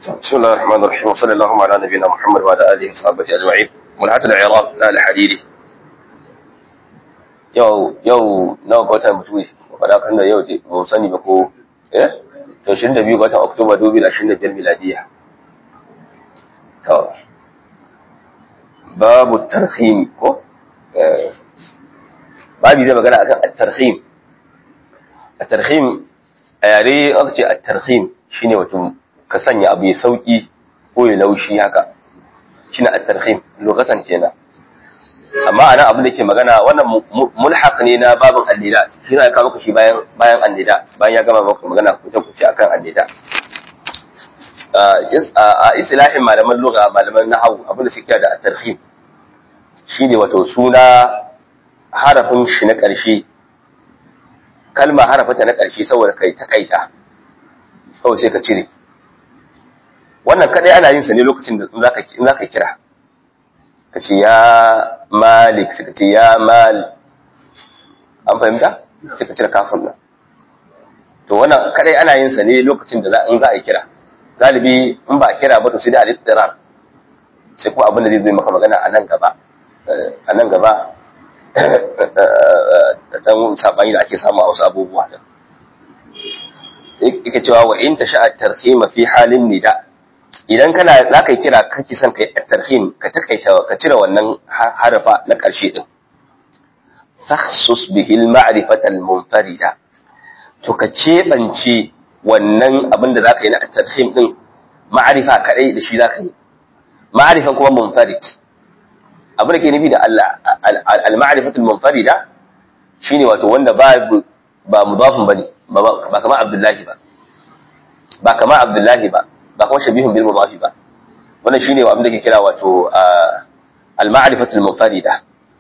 بسم الله الرحمن الرحيم وصلى اللهم على نبينا محمد وعلى اله وصحبه اجمعين منحة العراق لا الحديدي yau yau nawa ga watan mutuwi faɗa kan da yau ba mu sani ba ko eh to 22 ga watan oktoba 2025 miladiya to babu tarhim ko eh babu zai magana akan at-tarhim at-tarhim a yare aka ce at-tarhim shine wato ka sanya abu ya sauki ko ya laushi haka shine at-tarhim lokacin kenan amma anan abin da ke magana wannan mulhaq ne na babin annida shi zai kawo maka shi bayan bayan annida bayan ya gama maka magana kuce kuce akan annida a islahin malaman lugha malaman nahwu abin da suke da at-tarhim shine wato suna harafin shi na ƙarshe kalma harafata na ƙarshe saboda kai ta kaita kawai sai ka cire wannan kadai ana yin sa ne lokacin da za ka kira ka ce ya malik suka ce ya mal an fahimta sai ka cire kafin nan to wannan kadai ana yin sa ne lokacin da in za a yi kira galibi in ba a kira ba to sai da al-ittirar sai kuma abin da zai zo maka magana a nan gaba a nan gaba dan sabani da ake samu a wasu abubuwa da yake cewa wa in tasha at-tarhima fi halin nida idan kana za ka yi kira kake son kai tarhim ka takaita ka cire wannan harafa na ƙarshe din takhsus bihi al-ma'rifata al-munfarida to ka cebance wannan abin da zaka yi na tarhim din ma'rifa kadai da shi zaka yi ma'rifan kuma munfarid abin da ke nufi da Allah al-ma'rifatu al-munfarida shine wato wanda ba ba mudafin bane ba kamar Abdullahi ba ba kamar Abdullahi ba ba kuma shabihun bil mudafi ba wannan shine abin da ke kira wato al-ma'rifatu al-munfarida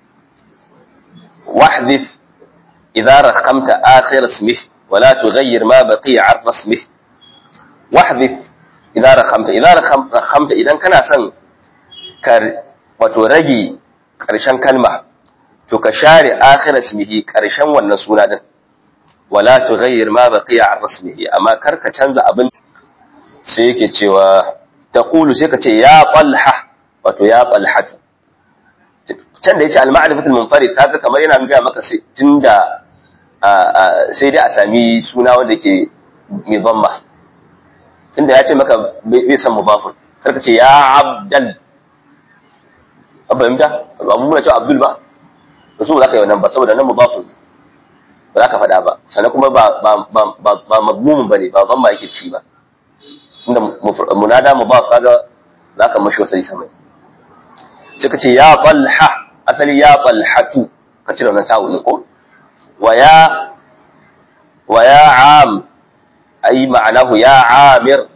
wahdhif idha raqamta akhir ismih wa la tughayyir ma baqiya 'an ismih wahdhif idha raqamta idha raqamta idan kana son ka wato rage karshen kalma to ka share akhir ismihi karshen wannan suna din wala tughayyir ma baqiya 'an ismihi amma kar ka canza abin sai yake cewa ta ƙulu sai ka ce ya ɓalha wato ya ɓalhatu can da ya ce al-ma'arifatul munfarid kaga kamar yana gaya maka sai tunda sai dai a sami suna wanda ke mai bamma tunda ya ce maka bai san mubafun kar ka ce ya abdal an fahimta ba mu muna cewa abdul ba ba su za ka yi wannan ba saboda nan mubafun ba za ka faɗa ba sannan kuma ba ba magmumin ba ne ba bamma yake ci ba inda munada mudaf kaga zaka mashi wasali sama sai kace ya talha asali ya talhatu ka cire wannan ta'u ne ko wa ya wa ya am ai ma'anahu ya amir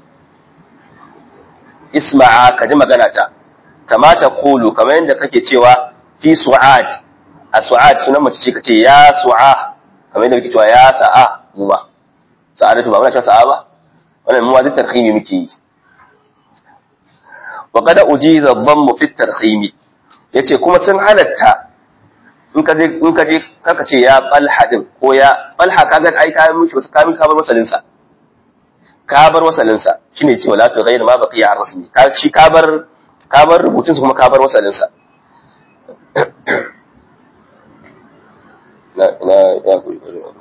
isma'a ka ji magana ta kama ta qulu kamar yadda kake cewa fi su'ad a su'ad sunan mace ce kace ya su'a kamar yadda kake cewa ya sa'a mu ba sa'adatu ba muna cewa sa'a ba wannan mu wajen tarhimi muke yi wa kada ujiza dhammu fi tarhimi yace kuma sun halatta in ka je in ka je kaka ce ya qalha din ko ya qalha kaga ai ka mishi wasu kamin ka bar masalin sa ka bar masalin sa shine ce wala tu ghayr ma baqiya rasmi ka shi ka bar ka bar rubutun kuma ka bar masalin sa na na ya ku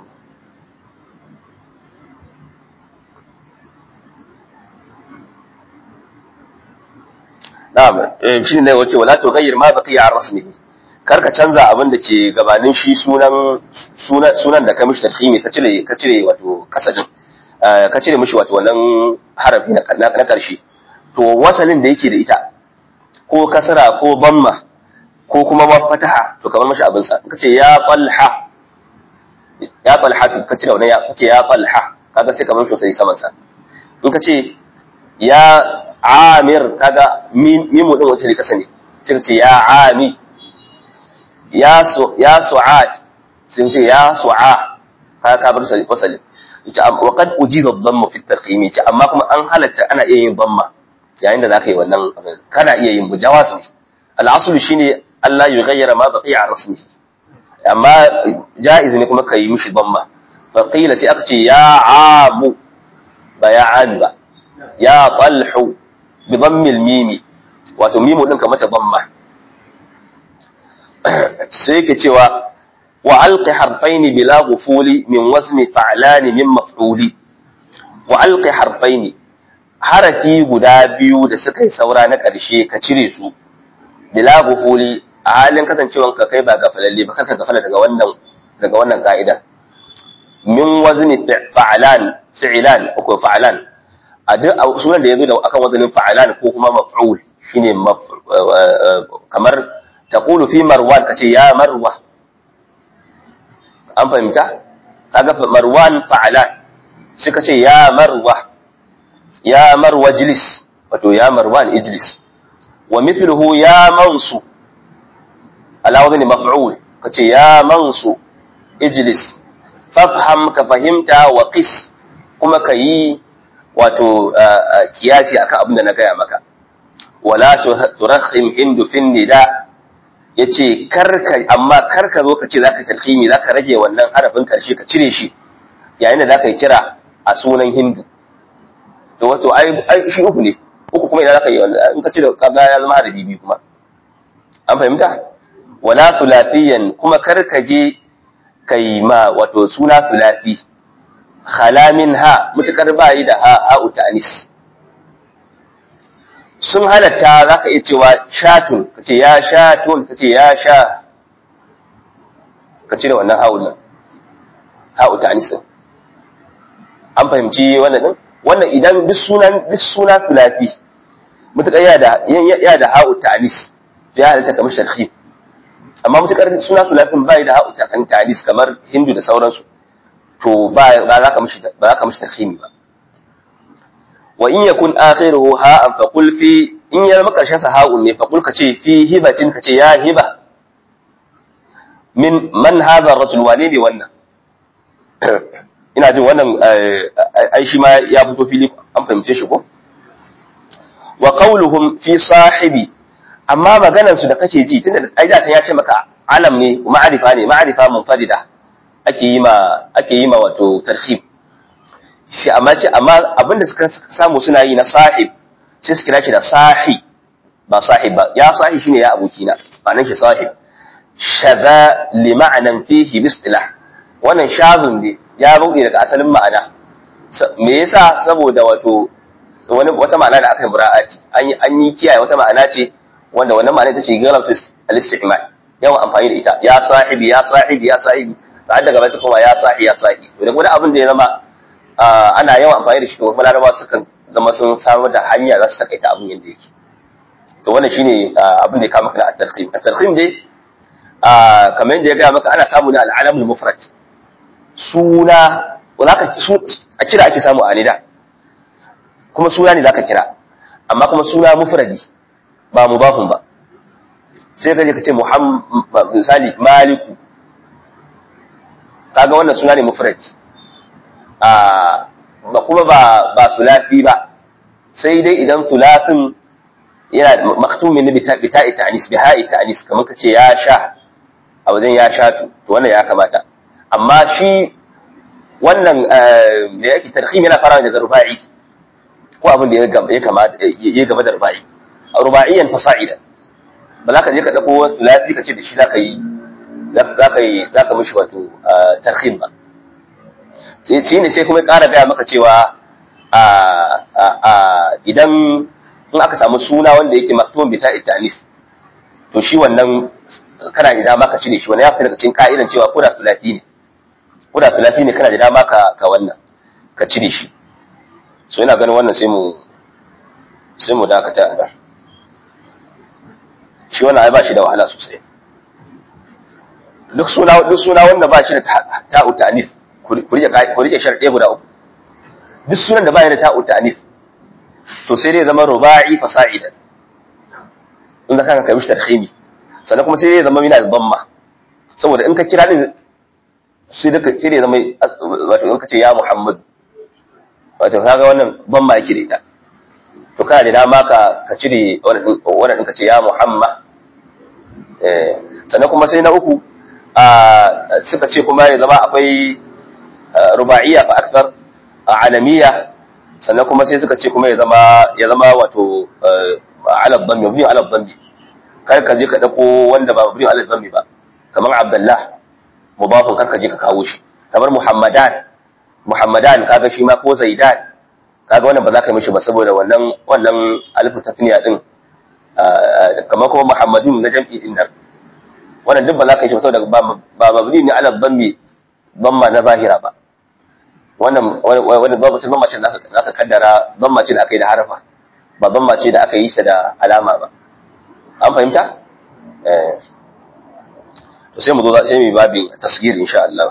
Na'am, shi ne wace wala to ghayyir ma baqiya an rasmihi. Kar ka canza abin da ke gabanin shi sunan sunan sunan da ka mishi tarhimi ka cire ka cire wato kasadin. Ka cire mishi wato wannan harafi na na karshe. To wasalin da yake da ita ko kasara ko bamma ko kuma fataha to kamar mishi abin sa. Ka ce ya qalha ya qalha ka cire wannan ya ka ce ya qalha kaga sai kamar shi sai saman sa. In ka ce ya amir kaga mimu din wace ne kasa ne sai ce ya ami ya su ya su'ad sun ce ya su'a kaga ka bar sai wasali yace wa qad ujiza dhamma fi at-taqim yace amma kuma an halatta ana iya yin dhamma yayin da zaka yi wannan kana iya yin mujawasi al-asl shine Allah ya ghayyara ma baqiya an rasmihi amma jaiz ne kuma kai mishi dhamma fa qila sai aka ce ya amu ba ya ami ba ya talhu bi dhammil mimi wato mimu din ka mata dhamma sai yake cewa wa alqi harfaini bila ghufuli min wazni fa'lani min maf'uli wa alqi harfaini harafi guda biyu da suka yi saura na ƙarshe ka cire su bila ghufuli a halin kasancewan ka kai ba gafalalle ba kaka gafala daga wannan daga wannan ka'ida min wazni fa'lan fi'lan ko fa'lan a duk sunan da yazo da akan wazanin fa'lan ko kuma maf'ul shine kamar taqulu fi marwan kace ya marwa an fahimta kaga marwan fa'lan sai kace ya marwa ya marwa ijlis wato ya marwan ijlis wa mithluhu ya mansu ala wazni maf'ul kace ya mansu ijlis fafham ka fahimta wa qis kuma kayi wato kiyasi akan abin da na gaya maka wala turakhim hindu fin nida yace karka amma karka zo ka ce zaka tarhimi zaka rage wannan harafin karshe ka cire shi yayin da zaka yi kira a sunan hindu to wato ai ai shi uku ne uku kuma idan zaka yi in ka cire kaga ya zama harafi biyu kuma an fahimta wala tulafiyan kuma karka je kai ma wato suna tulafi khalamin ha mutakar bayi da ha ha'u ta'anis sun halatta za ka iya cewa shatun ka ce ya shatun ka ce ya sha ka cire wannan ha'u nan ha'u ta'anis din an fahimci wannan din wannan idan duk sunan duk suna tulafi mutakar ya da ya da ha'u ta'anis ya halatta kamar sharhi amma mutakar suna tulafin bai da ha'u ta'anis kamar hindu da sauransu to ba za ka mishi ba za ka mishi tarhimi ba wa in yakun akhiruhu ha'an fa qul fi in ya zama karshen sa ha'un ne fa qul ka ce fi hibatin ka ce ya hiba min man hadha ar-rajul wane ne wannan ina jin wannan ai shi ma ya fito fili an fahimce shi ko wa qawluhum fi sahibi amma maganar su da kake ji tunda ai da ya ce maka alam ne ma'arifa ne ma'arifa munfarida ake yi ma ake yi ma wato tarhib shi amma ce amma abinda suka samu suna yi na sahib sai su kira shi da sahi ba sahib ba ya sahi shine ya abokina ma'anar shi sahib shadha li ma'anan fihi bistilah wannan shazun ne ya rude daga asalin ma'ana me yasa saboda wato wani wata ma'ana da aka yi mura'ati an yi an yi kiyaye wata ma'ana ce wanda wannan ma'ana ita ce galatu al-istimal yawan amfani da ita ya sahibi ya sahibi ya sahibi har daga bai su koma ya sahi ya sahi to da wani abin da ya zama ana yawan amfani da shi to kuma larabawa sukan zama sun samar da hanya za su takaita abin yadda yake to wannan shine abin da ya kama kana at-tarhim at-tarhim dai kamar yadda ya gaya maka ana samu ne al-alamul mufrad suna zaka a kira ake samu a nida kuma suna ne zaka kira amma kuma suna mufradi ba mudafun ba sai ka je ka ce muhammad misali maliku kaga wannan suna ne mufrad a ba kuma ba ba sulafi ba sai dai idan sulafin yana maktumin ne bita bita ta'anis bi ha'i ta'anis kamar ka ce ya sha a wajen ya sha to wannan ya kamata amma shi wannan da yake tarhim yana fara da ruba'i ko abin da ya kamata ya gaba da ruba'i ruba'iyan fasa'ida ba za ka je ka dauko sulafi ka ce da shi za ka yi za ka yi za ka mishi wato tarhim ba shi ne sai kuma ƙara gaya maka cewa idan in aka samu suna wanda yake maktumin bita itanif to shi wannan kana da dama ka cire shi wannan ya fita daga cikin ka'idan cewa ko da sulafi ne ko da sulafi ne kana da dama ka ka wannan ka cire shi so ina ganin wannan sai mu sai mu dakata shi wannan ai ba shi da wahala sosai duk suna duk suna wanda ba shi da ta'u ta'nif ku rike ku rike sharɗe guda uku duk sunan da ba shi da ta'u ta'nif to sai dai zama ruba'i fasa'idan in zaka ka mishi tarhimi sannan kuma sai dai zama yana da damma saboda in ka kira din sai da sai dai zama wato in ka ce ya Muhammad wato kaga wannan damma yake da ita to kana da dama ka ka cire wannan wannan ka ce ya Muhammad eh sannan kuma sai na uku suka ce kuma ya zama akwai ruba'iyya fa akthar alamiya sannan kuma sai suka ce kuma ya zama ya zama wato ala dhammi mabni ala dhammi kar ka je ka dauko wanda ba mabni ala dhammi ba kamar abdullah mudafun kar ka je ka kawo shi kamar muhammadan muhammadan kaga shi ma ko zaidan kaga wannan ba za ka yi mishi ba saboda wannan wannan alifu tasniya din kamar kuma muhammadun na jam'i din nan wannan duk ba za ka yi shi ba saboda ba mabni ne ala dhammi dhamma na zahira ba wannan wani babbacin dhamma ce da aka kaddara dhamma ce da aka yi da harafa ba dhamma ce da aka yi ta da alama ba an fahimta eh to sai mu zo sai mu babin tasgir insha Allah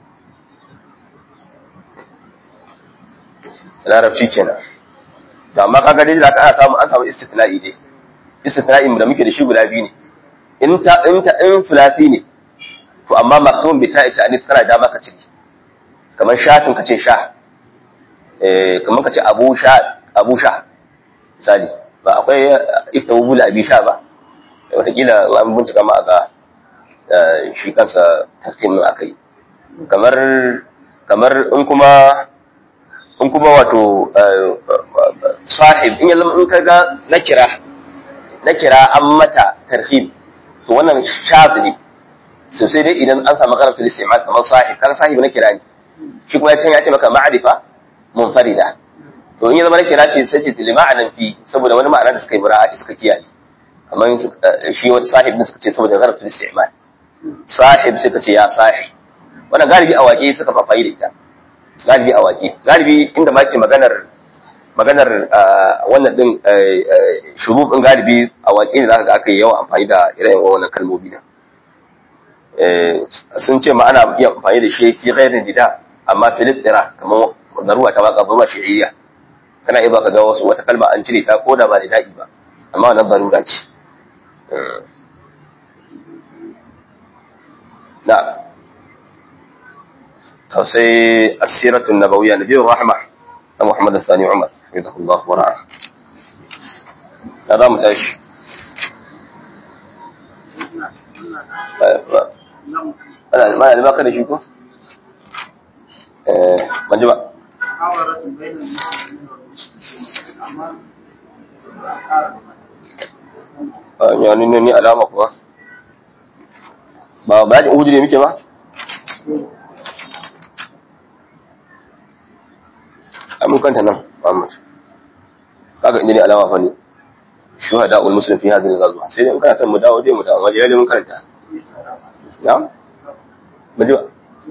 larabci kenan da amma kaga dai da aka samu an samu istithna'i dai istithna'i da muke da shi guda biyu ne in ta in ta in fulasi ne to amma maktum bi ta'i ta'nif kana da maka ciki kamar shatin kace sha eh kamar kace abu sha abu sha misali ba akwai iftawul abi sha ba wataƙila an bincika ma ga shi kansa tafsirin akai kamar kamar in kuma in kuma wato sahib in yanzu in kaga na kira na kira an mata tarhib to wannan shaz ne sosai dai idan an samu karatu istimal kamar sahib kan sahib na kira ne shi kuma ya ce maka ma'arifa munfarida to in ya zama na kira ce sai ce lima'anan fi saboda wani ma'ana da suka yi mura'ati suka kiyaye kamar shi wani sahib ne suka ce saboda karatu istimal sahib suka ce ya sahib wannan galibi a waƙe suka fafayi da ita galibi a waƙe galibi inda ma ke maganar maganar wannan din shurub din galibi a waƙe ne zaka ga aka yi yawan amfani da ire-iren wannan kalmomi da sun ce ma ana iya amfani da shi fi ghairin dida amma fil ittira kamar daruwa ta baka ba shi'iyya kana iya baka ga wasu wata kalma an cire ta koda ba da da'i ba amma wannan darura ce na'am sai asiratun nabawiyya nabiyur rahma na Muhammad Sani Umar hafizahullah wa ra'a da za mu tashi ana mana da baka da shi ko eh ban ji ba ya ni ne alama kuwa ba ba da uhudu ne muke ba amin kanta nan Muhammad kaga inda ne alama fa ne shuhada ul muslim fi hadhihi al-ghazwa sai dai in kana son mu dawo dai mu dawo waje dai mun karanta na mu ji ba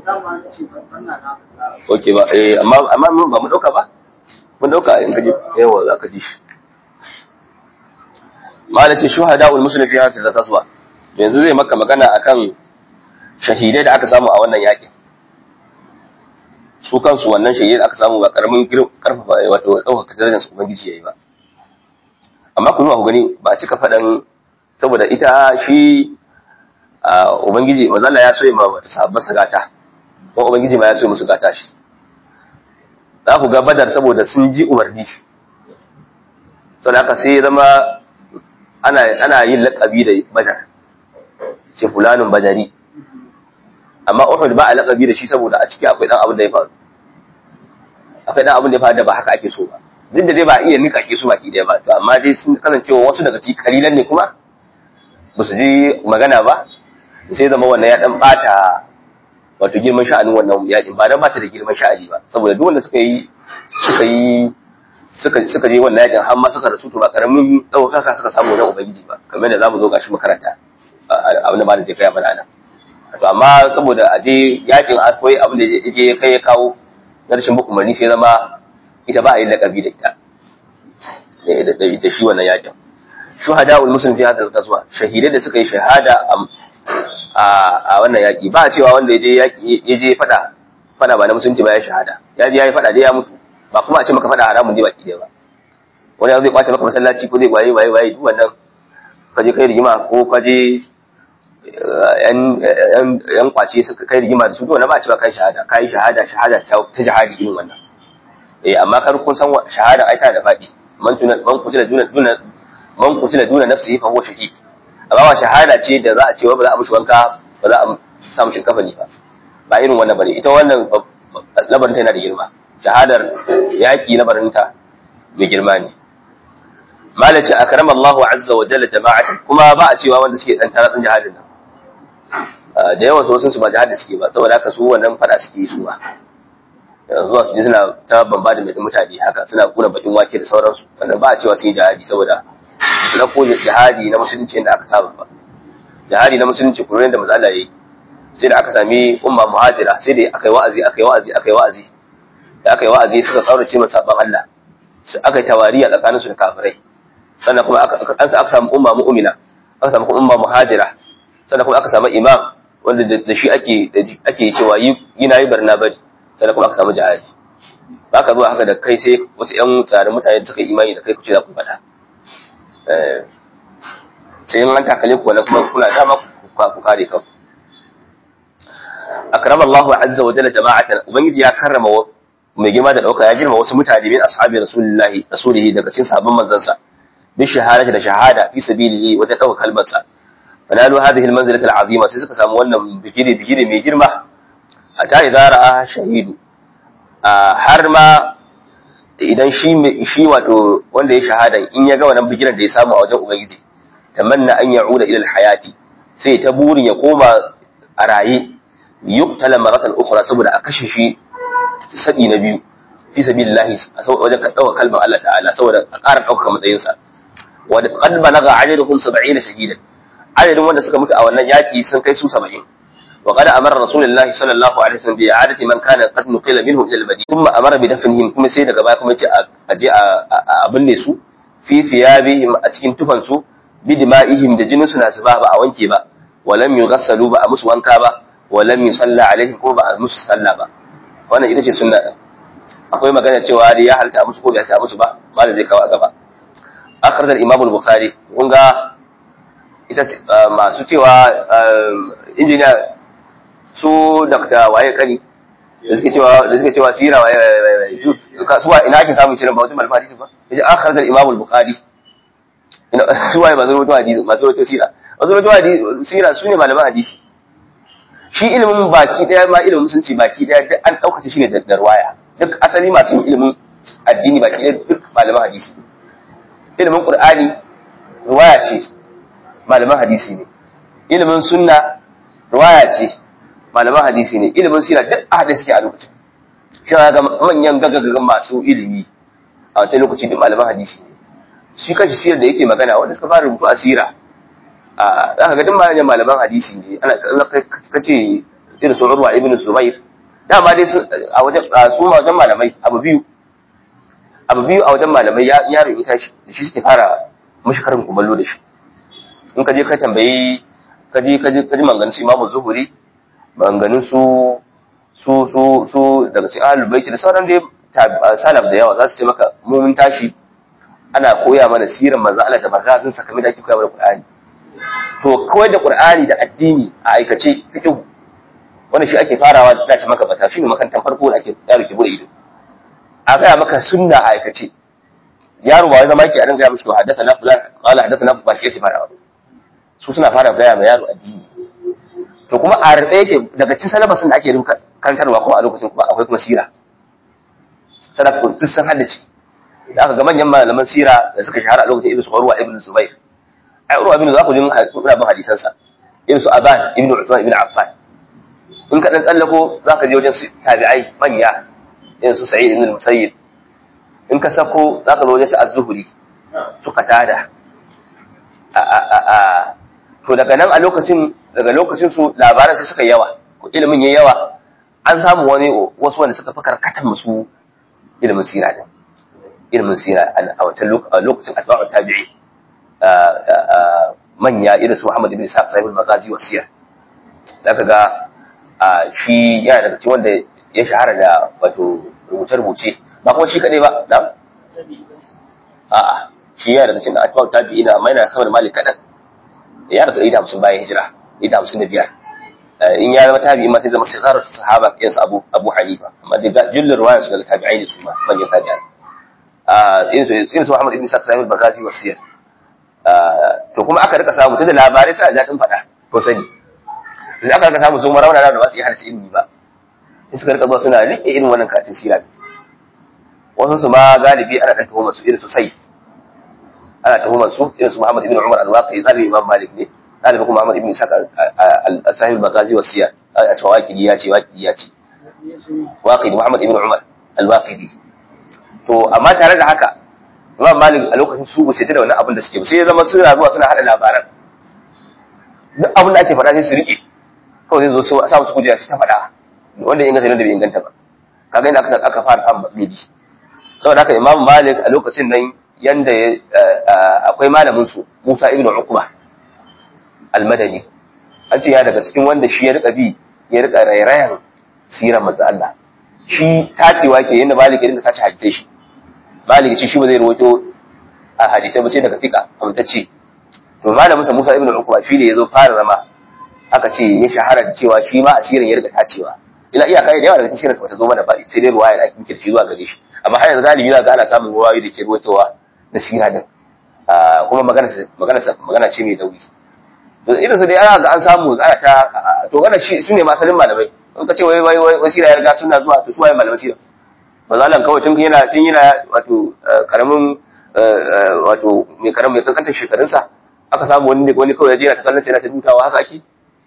Oke ba eh amma amma mun ba mu dauka ba mun dauka in kaje yawa za ka ji shi malace shuhada ul muslim fi hadhihi al-ghazwa yanzu zai maka magana akan shahidai da aka samu a wannan yakin su kansu wannan shahidai da aka samu ba karamin karfafa wato ɗaukaka darajar su ubangiji yayi ba amma ku zuwa ku gani ba a cika faɗan saboda ita shi ubangiji wazalla ya so ma wata sahabban gata ko ubangiji ma ya so musu gata shi za ku ga badar saboda sun ji umarni saboda haka sai ya zama ana ana yin laƙabi da badar ce fulanun badari amma Uhud ba a laƙabi da shi saboda a ciki akwai dan abin da ya faru akwai dan abin da ya faru da ba haka ake so ba duk da dai ba iya nika ke su baki daya ba to amma dai sun kasancewa wasu daga ciki kalilan ne kuma ba su ji magana ba sai zama wannan ya dan bata wato girman sha'anin wannan yakin ba dan ba ta da girman sha'ani ba saboda duk wanda suka yi suka yi suka suka je wannan yakin har ma suka rasu to ba karamin ɗaukaka suka samu na ubangiji ba kamar da zamu zo gashi makaranta abin da ba da jikai bana nan to amma saboda a je yakin akwai abin da je ya kai ya kawo na rashin bin umarni sai zama ita ba a yi lakabi da ita da shi wannan yakin shuhada ul muslim fi hadal qaswa shahidai da suka yi shahada a wannan yaki ba a cewa wanda yaje yaki yaje fada fada ba na musulunci ba ya shahada ya je yayi fada dai ya mutu ba kuma a ce maka fada haramun ne baki dai ba wani zai kwace maka masallaci ko zai waye waye waye duk wannan ka je kai rigima ko ka je yan kwace suka kai rigima da su dole ba a cewa kai shahada kai shahada shahada ta jihadi irin wannan eh amma kar kun san shahada ai ta da fadi man tuna man kutila duna duna man kutila duna nafsihi fa huwa shahid amma wa shahada ce da za a ce ba za a mishi wanka ba za a samu shinkafa ne ba ba irin wannan bane ita wannan labarin ta yana da girma shahadar yaƙi na barinta mai girma ne malaci a karam Allah azza wa jalla jama'atan kuma ba a cewa wanda suke dan taratsin jihadin nan da yawan su su ba jihadin suke ba saboda haka su wannan fada suke yi su ba zuwa su je suna ta bamba da mai mutane haka suna kuna bakin wake da sauransu wannan ba a cewa sun yi jihadi saboda su dauko jihadi na musulunci inda aka saba ba jihadi na musulunci kuma da maza Allah yayi sai da aka sami umma muhajira sai da aka yi wa'azi aka yi wa'azi aka yi wa'azi da aka yi wa'azi suka kaurace masa saban Allah aka yi tawariya tsakanin su da kafirai sannan kuma aka aka samu umma mu'mina aka samu umma muhajira sannan kuma aka samu imam wanda da shi ake ake cewa yi na yi barna bari sannan kuma aka samu jihadi ba ka zuwa haka da kai sai wasu ƴan tsarin mutane da suka yi imani da kai kuce za ku faɗa sai in an takale ku wani kuma kuna dama ku kare kanku akrama Allah azza wa jalla jama'atan ubangiji ya karrama mai girma da dauka ya girma wasu mutane min ashabi rasulullahi rasulihi daga cikin sahabban manzansa bi shahadati da shahada fi sabilihi wajen dauka kalmar sa fanalu hadhihi almanzilati alazima sai suka samu wannan bigire bigire mai girma hatta idza ra'a shahidu har ma idan shi shi wato wanda ya shahada in ya ga wannan bigiren da ya samu a wajen ubangiji tamanna an ya'uda ila alhayati sai ta burin ya koma a raye yuqtala maratan ukhra saboda a kashe shi sadi na biyu fi sabilillahi wajen dauka kalmar Allah ta'ala saboda a ƙara dauka matsayin sa wa qad balagha ajaduhum 70 shahidan adadin wanda suka mutu a wannan yaki sun kai su 70 wa qad amara rasulullahi sallallahu alaihi wasallam bi i'adati man kana qad nuqila minhum ila al-madina thumma amara bi dafnihim kuma sai daga baya kuma yace a je a binne su fi thiyabihim a cikin tufan su bi dima'ihim da jinin su na zuba ba a wanke ba wa lam yughassalu ba a musu wanka ba wa lam yusalla alaihim ko ba a musu salla ba wannan ita ce sunna akwai magana cewa dai ya halta musu ko bai halta musu ba malam zai kawo a gaba akhraj al-imam al-bukhari kun ga ita masu cewa injiniya su dakta waye kani da suke cewa da suke cewa sira waye su wa ina ake samun shirin ba wajen malama hadisi ba yace akhraj al-imam al-bukhari su waye masu rawaito hadisi masu rawaito sira masu rawaito hadisi sira su ne malaman hadisi shi ilimin baki daya ma ilimin musulunci baki daya duk an ɗaukace shi ne da ruwaya duk asali masu yin ilimin addini baki daya duk malaman hadisi ilimin qur'ani ruwaya ce malaman hadisi ne ilimin sunna ruwaya ce malaman hadisi ne ilimin sira duk a haɗe suke a lokacin shi ga manyan gagagagan masu ilimi a wancan lokaci duk malaman hadisi ne shi kashi sirar da yake magana wanda suka fara rubutu a sira za ka ga duk malaman malaman hadisi ne ana kace irin su Urwa ibn Zubair dama dai a wajen su ma wajen malamai abu biyu abu biyu a wajen malamai ya yaro ya tashi da shi suke fara mushi karin kumallo da shi in ka je ka tambayi ka je ka je ka ji manganin su Imam Zuhuri manganin su su su su daga cikin ahlul bait da sauran dai salaf da yawa za su ce maka mu mun tashi ana koya mana siran manzo Allah da magazin sa kamar da ake koya mana Qur'ani to kawai da Qur'ani da addini a aikace fiqh wannan shi ake farawa da ce maka bata shine makantan farko da ake yaro ke bude ido a gaya maka sunna a aikace yaro ba wai zama yake a dinga mishi to haddatha na fulan qala haddatha na ba shi yake farawa su suna fara gaya ma yaro addini to kuma a rade yake daga cikin salabasin da ake rubuta kankarwa kuma a lokacin kuma akwai kuma sira salafin sun san haddace da aka ga manyan malaman sira da suka shahara a lokacin ibnu Urwa ibn Zubair ai Urwa ibn za ku jin kuna bin hadisan sa irin su Aban ibn Uthman ibn Affan in ka dan tsallako zaka je wajen tabi'ai manya irin su Sa'id ibn Musayyib in ka sako zaka zo wajen su Az-Zuhri su Qatada a a a a to daga nan a lokacin daga lokacin su labaran sai suka yawa ko ilimin yayi yawa an samu wani wasu wanda suka fi karkatan musu ilimin sira din ilimin sira a wancan lokacin atba'u tabi'i manya irin su Muhammad ibn Ishaq sahibul magazi wa siyar zaka ga shi yana daga cikin wanda ya shahara da wato rubuce-rubuce ba kuma shi kadai ba da a'a shi yana daga cikin atba'u tabi'i na mai na sama da malik kadan ya rasu 150 bayan hijira 155 in ya zama tabi'i ma sai zama sigarar sahaba yansu abu abu hanifa amma da jullun ruwaya su daga tabi'ai ne su ma manyan tabi'ai irin su Muhammad ibn Sa'd sahibul Bagazi wa Siyar to kuma aka rika samu tunda labarai suna daɗin faɗa ko sani sai aka rika samu su marauna da ba su yi harci ilimi ba sai suka rika zuwa suna rike irin wannan katin sira wasu su ma galibi ana dan tuhumar su irin su sai ana tuhumar su irin su Muhammad ibn Umar al-Waqi zalibi Imam Malik ne zalibi kuma Muhammad ibn Ishaq al-Sahih al-Maghazi wa Siyar a cewa waqidi ya ce waqidi ya ce waqidi Muhammad ibn Umar al-Waqidi to amma tare da haka Imam Malik a lokacin su ba sai da wannan abin da suke ba sai ya zama suna zuwa suna hada labaran duk abin da ake faɗa sai su rike kawai zai zo su sa musu kujera shi ta faɗa wanda inganta ne da bai inganta ba kaga inda aka aka fara samun matsaloli saboda haka Imam Malik a lokacin nan yanda akwai malamin su Musa ibn Uqba al-Madani an ce ya daga cikin wanda shi ya rika bi ya rika rairayan sirar manzo Allah shi tacewa ke yanda Malik ya rinka tace hadisai shi Malik shi shi ba zai rawaito a hadisai ba sai daga fika amtacce to malamin sa Musa ibn Uqba shi ne yazo fara zama aka ce ya shahara da cewa shi ma asirin ya rika tacewa ila iyaka da yawa daga cikin shirin ta zo mana ba sai dai ruwaya da ake kirki zuwa gare shi amma har yanzu galibi za ga ana samun ruwayoyi da ke ruwaitowa na sira din kuma magana magana magana ce mai nauyi to irin su dai ana ga an samu ana ta to wannan shi su ne masalin malamai in ka ce wai wai wai sira ya riga suna zuwa to su waye malamai sira mazalan kawai tun yana tun yana wato karamin wato mai karamin mai kankantar shekarunsa aka samu wani ne wani kawai ya je yana ta kallon yana ta dutawa haka ake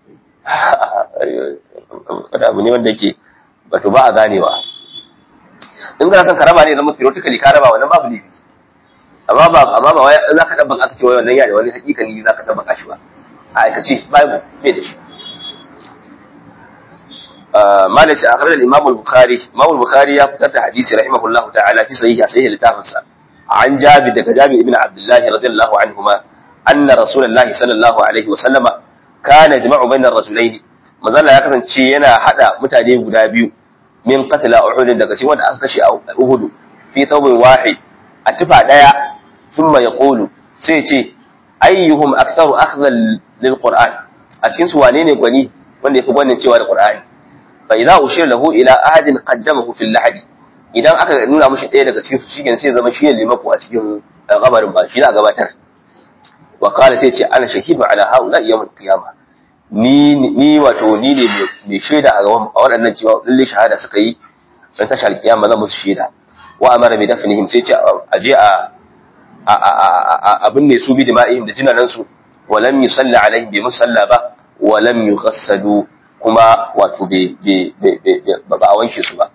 wata abu ne wanda yake wato ba a ganewa in kana son karaba ne zama theoretically ka raba wannan babu laifi amma ba amma ba wai za ka dabban aka ce wai wannan yana wani hakikani za ka dabban shi ba a aikace babu bai da shi مالك أخرج الإمام البخاري الإمام البخاري يفتر حديث رحمه الله تعالى في صحيح صحيح لتافنسا عن جابر دك جابر بن عبد الله رضي الله عنهما أن رسول الله صلى الله عليه وسلم كان يجمع بين الرجلين مازال ya kasance yana hada mutane guda biyu min qatla uhud daga cikin wanda aka kashe a uhud fi thawbin wahid a tufa daya thumma yaqulu sai ce ayyuhum aktharu akhdhan lil qur'an a cikin su wane ne gwani wanda yafi gwanin cewa da qur'ani fa idza ushira lahu ila ahadin qaddamahu fil lahadi idan aka nuna mushi ɗaya daga cikin su shikenan sai zama shi ne limako a cikin kabarin ba shi da gabatar wa qala sai ce ana shahidu ala haula yawm qiyamah ni ni wato ni ne mai shaida a gaban waɗannan cewa lalle shahada suka yi dan tashar kiyama zan musu shaida wa amara bi dafnihim sai ce a je a abin ne su bi dima'ihim da jinanan su wa lam yusalli alaihim bi musalla ba wa lam yughassadu kuma wato ba a wanke su ba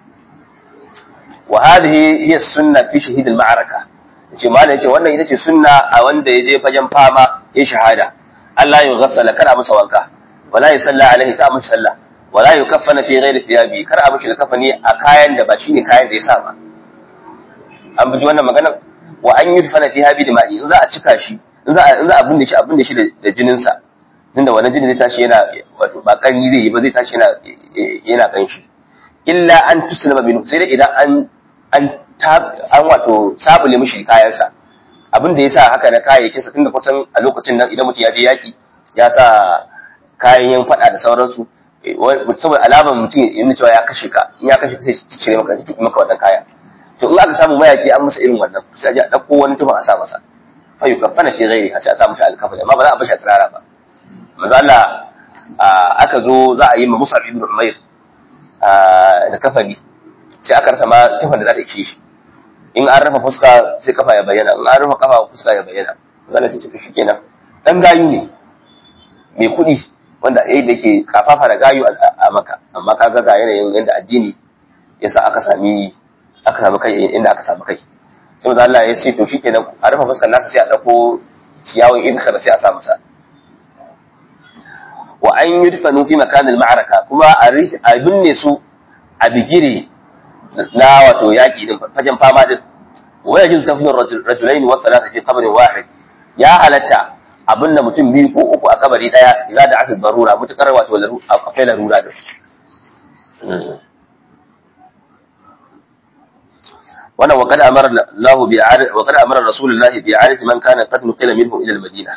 wa hadhihi hiya sunna fi shahid al-ma'araka yace malai yace wannan ita ce sunna a wanda ya je fagen fama ya shahada Allah ya ghassala kada masa wanka wala ya salla alaihi ka masa sallah wala ya kaffana fi ghairi thiyabi kar a mishi kafani a kayan da ba shine kayan da ya sa ba an buji wannan maganar wa an yudfana fi habi da ma'i in za a cika shi in za a in za a binne shi a binne shi da jinin sa tunda wannan jini zai tashi yana wato ba kari zai yi ba zai tashi yana yana kanshi illa an tuslima minhu sai dai idan an an an wato sabule mishi kayansa abin da ya sa haka na kayayyakin sa tunda kusan a lokacin nan idan mutum ya je yaki ya sa kayan yan fada da sauransu saboda alamar mutum ya nuna cewa ya kashe ka in ya kashe ka sai cire maka sai tuki maka wannan kaya to in aka samu mayaki an masa irin wannan sai a je a dauko wani tufan a sa masa fa yukaffana fi ghairi sai a sa mishi alkafani amma ba za a bashi a tsirara ba manzo Allah aka zo za a yi ma Mus'ab ibn Umair da kafani sai aka rasa ma tufan da za ta ishe shi in an rufe fuska sai kafa ya bayyana in an rufe kafa fuska ya bayyana zalla sai ce shi kenan dan gayu ne mai kuɗi wanda yayi da ke kafafa da gayu a maka amma kaga ga yanayin yanda addini yasa aka sami aka samu kai inda aka samu kai sai manzo Allah ya ce to shikenan a rufe fuskar nasa sai a dauko ciyawun idkhar sai a sa masa wa an yudfanu fi makanil ma'araka kuma a binne su a bigire na wato yaƙi din fagen fama din wa yajizu tafnur rajulaini wa thalatha fi qabrin wahid ya halatta abin da mutum biyu ko uku a kabari daya idan da aka barura mutakar wato akwai larura da wannan wa qad amara Allah bi wa qad amara Rasulullah bi i'adati man kana qad nuqila minhu ila al-Madina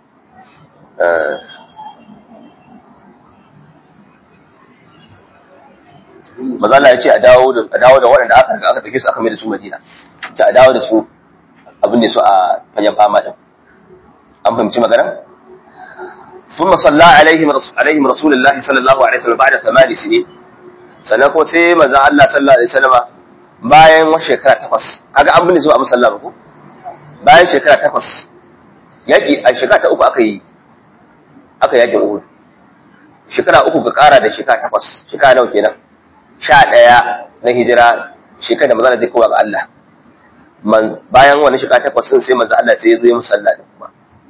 maza Allah ya ce a dawo da a dawo da waɗanda aka riga aka dauke su aka mai da su Madina ce a dawo da su abin da su a fagen fama din an fahimci magana ثم صلى عليهم عليهم رسول الله صلى الله عليه وسلم بعد ثمان سنين sannan ko sai manzon Allah sallallahu alaihi wasallam bayan wata shekara takwas kaga an binne su a musalla ba ko bayan shekara takwas yaƙi a shekara ta uku aka yi aka yaƙin Uhud shekara uku ka ƙara da shekara takwas shekara nawa kenan sha ɗaya na hijira shekara da maza zai kowa ga Allah bayan wani shekara takwas sun sai manzo Allah sai ya zo ya musalla da kuma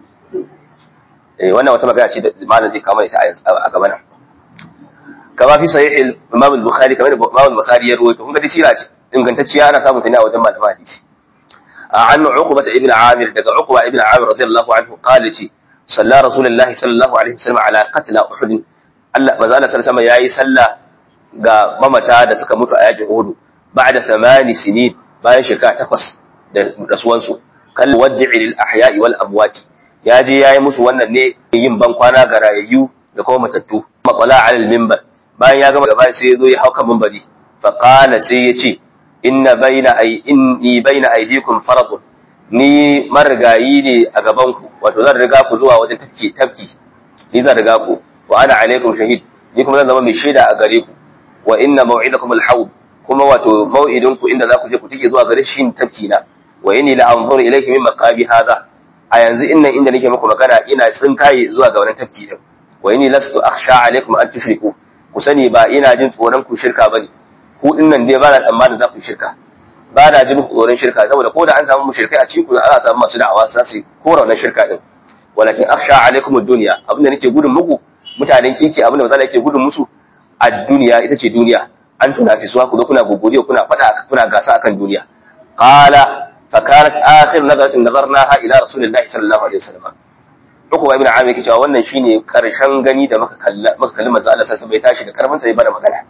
eh wannan wata magana ce da malam zai kama ita a gaba nan kama fi sahih Imam al-Bukhari kamar da Imam al-Bukhari ya rawaito kun ga sira ce ingantacciya ana samun ta ne a wajen malaman hadisi an Uqbah ibn Amir daga Uqbah ibn Amir radiyallahu anhu qala ce salla Rasulullahi sallallahu alaihi wasallam ala qatl Uhud Allah manzo Allah sallallahu alaihi yayi sallah ga mamata da suka mutu a yakin Uhud ba'da thamani sinin bayan shekara takwas da rasuwansu kal wad'i lil ahya'i wal amwati ya je yayi musu wannan ne yin ban kwana ga rayayyu da kuma matattu maqala ala al minbar bayan ya gama gaba sai ya zo ya hauka minbari fa qala sai ya ce inna baina ay inni baina aydikum faradun ni marigayi ne a gaban ku wato zan riga ku zuwa wajen tafki tafki ni zan riga ku wa ana alaikum shahid ni kuma zan zama mai shaida a gare ku wa inna maw'idakum al-hawd kuma wato maw'idin ku inda za ku je ku tike zuwa gare shi tafki na wa inni la anzuru ilayki min maqabi hadha a yanzu innan inda nake muku magana ina tsinkaye zuwa ga wannan tafki din wa inni lastu akhsha alaikum an tushriku ku sani ba ina jin tsoron ku shirka bane ku dinnan dai ba na tsammanin za ku shirka ba na jin tsoron shirka saboda ko da an samu mushrikai a cikin ku ana samu masu da'awa za su kora wannan shirka din walakin akhsha alaikum ad-dunya abinda nake gudun muku mutanen kinki abinda maza yake gudun musu ad-dunya ita ce duniya an tunafisuwa ku zo kuna gogoriyo kuna fada kuna gasa akan duniya qala fa kanat akhir nazaratin nazarnaha ila rasulillahi sallallahu alaihi wasallam Uku ibn Amir yake cewa wannan shine karshen gani da muka kalla muka kalli manzo Allah sai bai tashi da karfin sa ya bada magana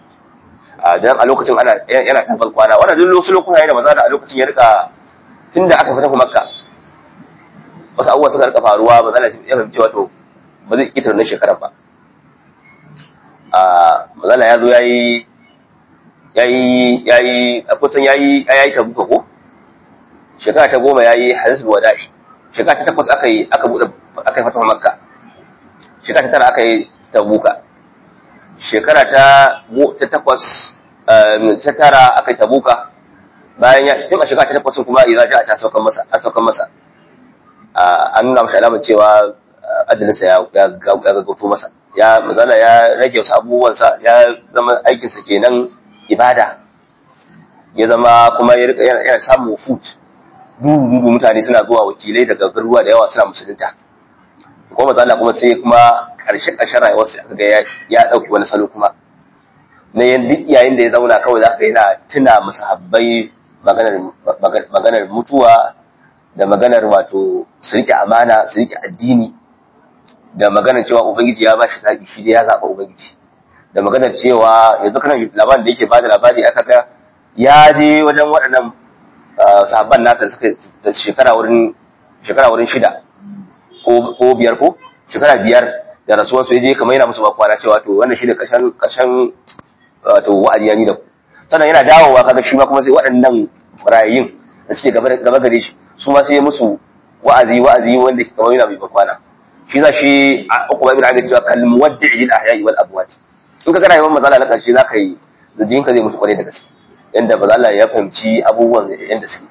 a dan a lokacin ana yana tafal kwana wannan duk wasu lokuta yayin da manzo a lokacin ya rika tunda aka fita Makka wasu abubuwa suka rika faruwa manzo Allah ya fahimci wato ba zai kitar nan shekarar ba a manzo ya zo yayi yayi yayi a kusan yayi yayi tabuka ko shekara ta goma yayi hadisul wada'i shekara ta takwas aka yi aka bude aka yi fatawa makka shekara ta tara aka yi tabuka shekara ta ta takwas ta tara aka yi tabuka bayan ya tun a shekara ta takwas kuma idza ja'a ta saukan masa an saukan masa an nuna masa alamar cewa adalinsa ya ya gaggauto masa ya mazala ya rage wasu abubuwansa ya zama aikinsa kenan ibada ya zama kuma ya rika yana samun food dubu mutane suna zuwa wakilai daga garuruwa da yawa suna musulunta kuma mazala kuma sai kuma karshe karshen rayuwar sai aka ga ya dauki wani salo kuma na yan duk yayin da ya zauna kawai za ka yana tuna musahabbai maganar maganar mutuwa da maganar wato su rike amana su rike addini da maganar cewa ubangiji ya ba shi zaɓi shi dai ya zaɓa ubangiji da maganar cewa yanzu kana labarin da yake bada labari aka ga ya je wajen waɗannan sahabban nasa suka da shekara wurin shekara wurin shida ko ko biyar ko shekara biyar da rasuwar su je kamar yana musu bakwana cewa to wannan shi ne kashan kashan wato wa'adi ya ni da ku sannan yana dawowa kaga shi ma kuma sai waɗannan rayayin da suke gaba gaba gare shi su ma sai musu wa'azi wa'azi wanda kamar yana mai bakwana shi za shi a uku bai bin abin cewa kal muwaddi'i lil ahya'i wal amwat in ka kana yawan mazala na karshe zaka yi jinka zai mutu kwarai da gaske yanda mazala ya fahimci abubuwan yanda suke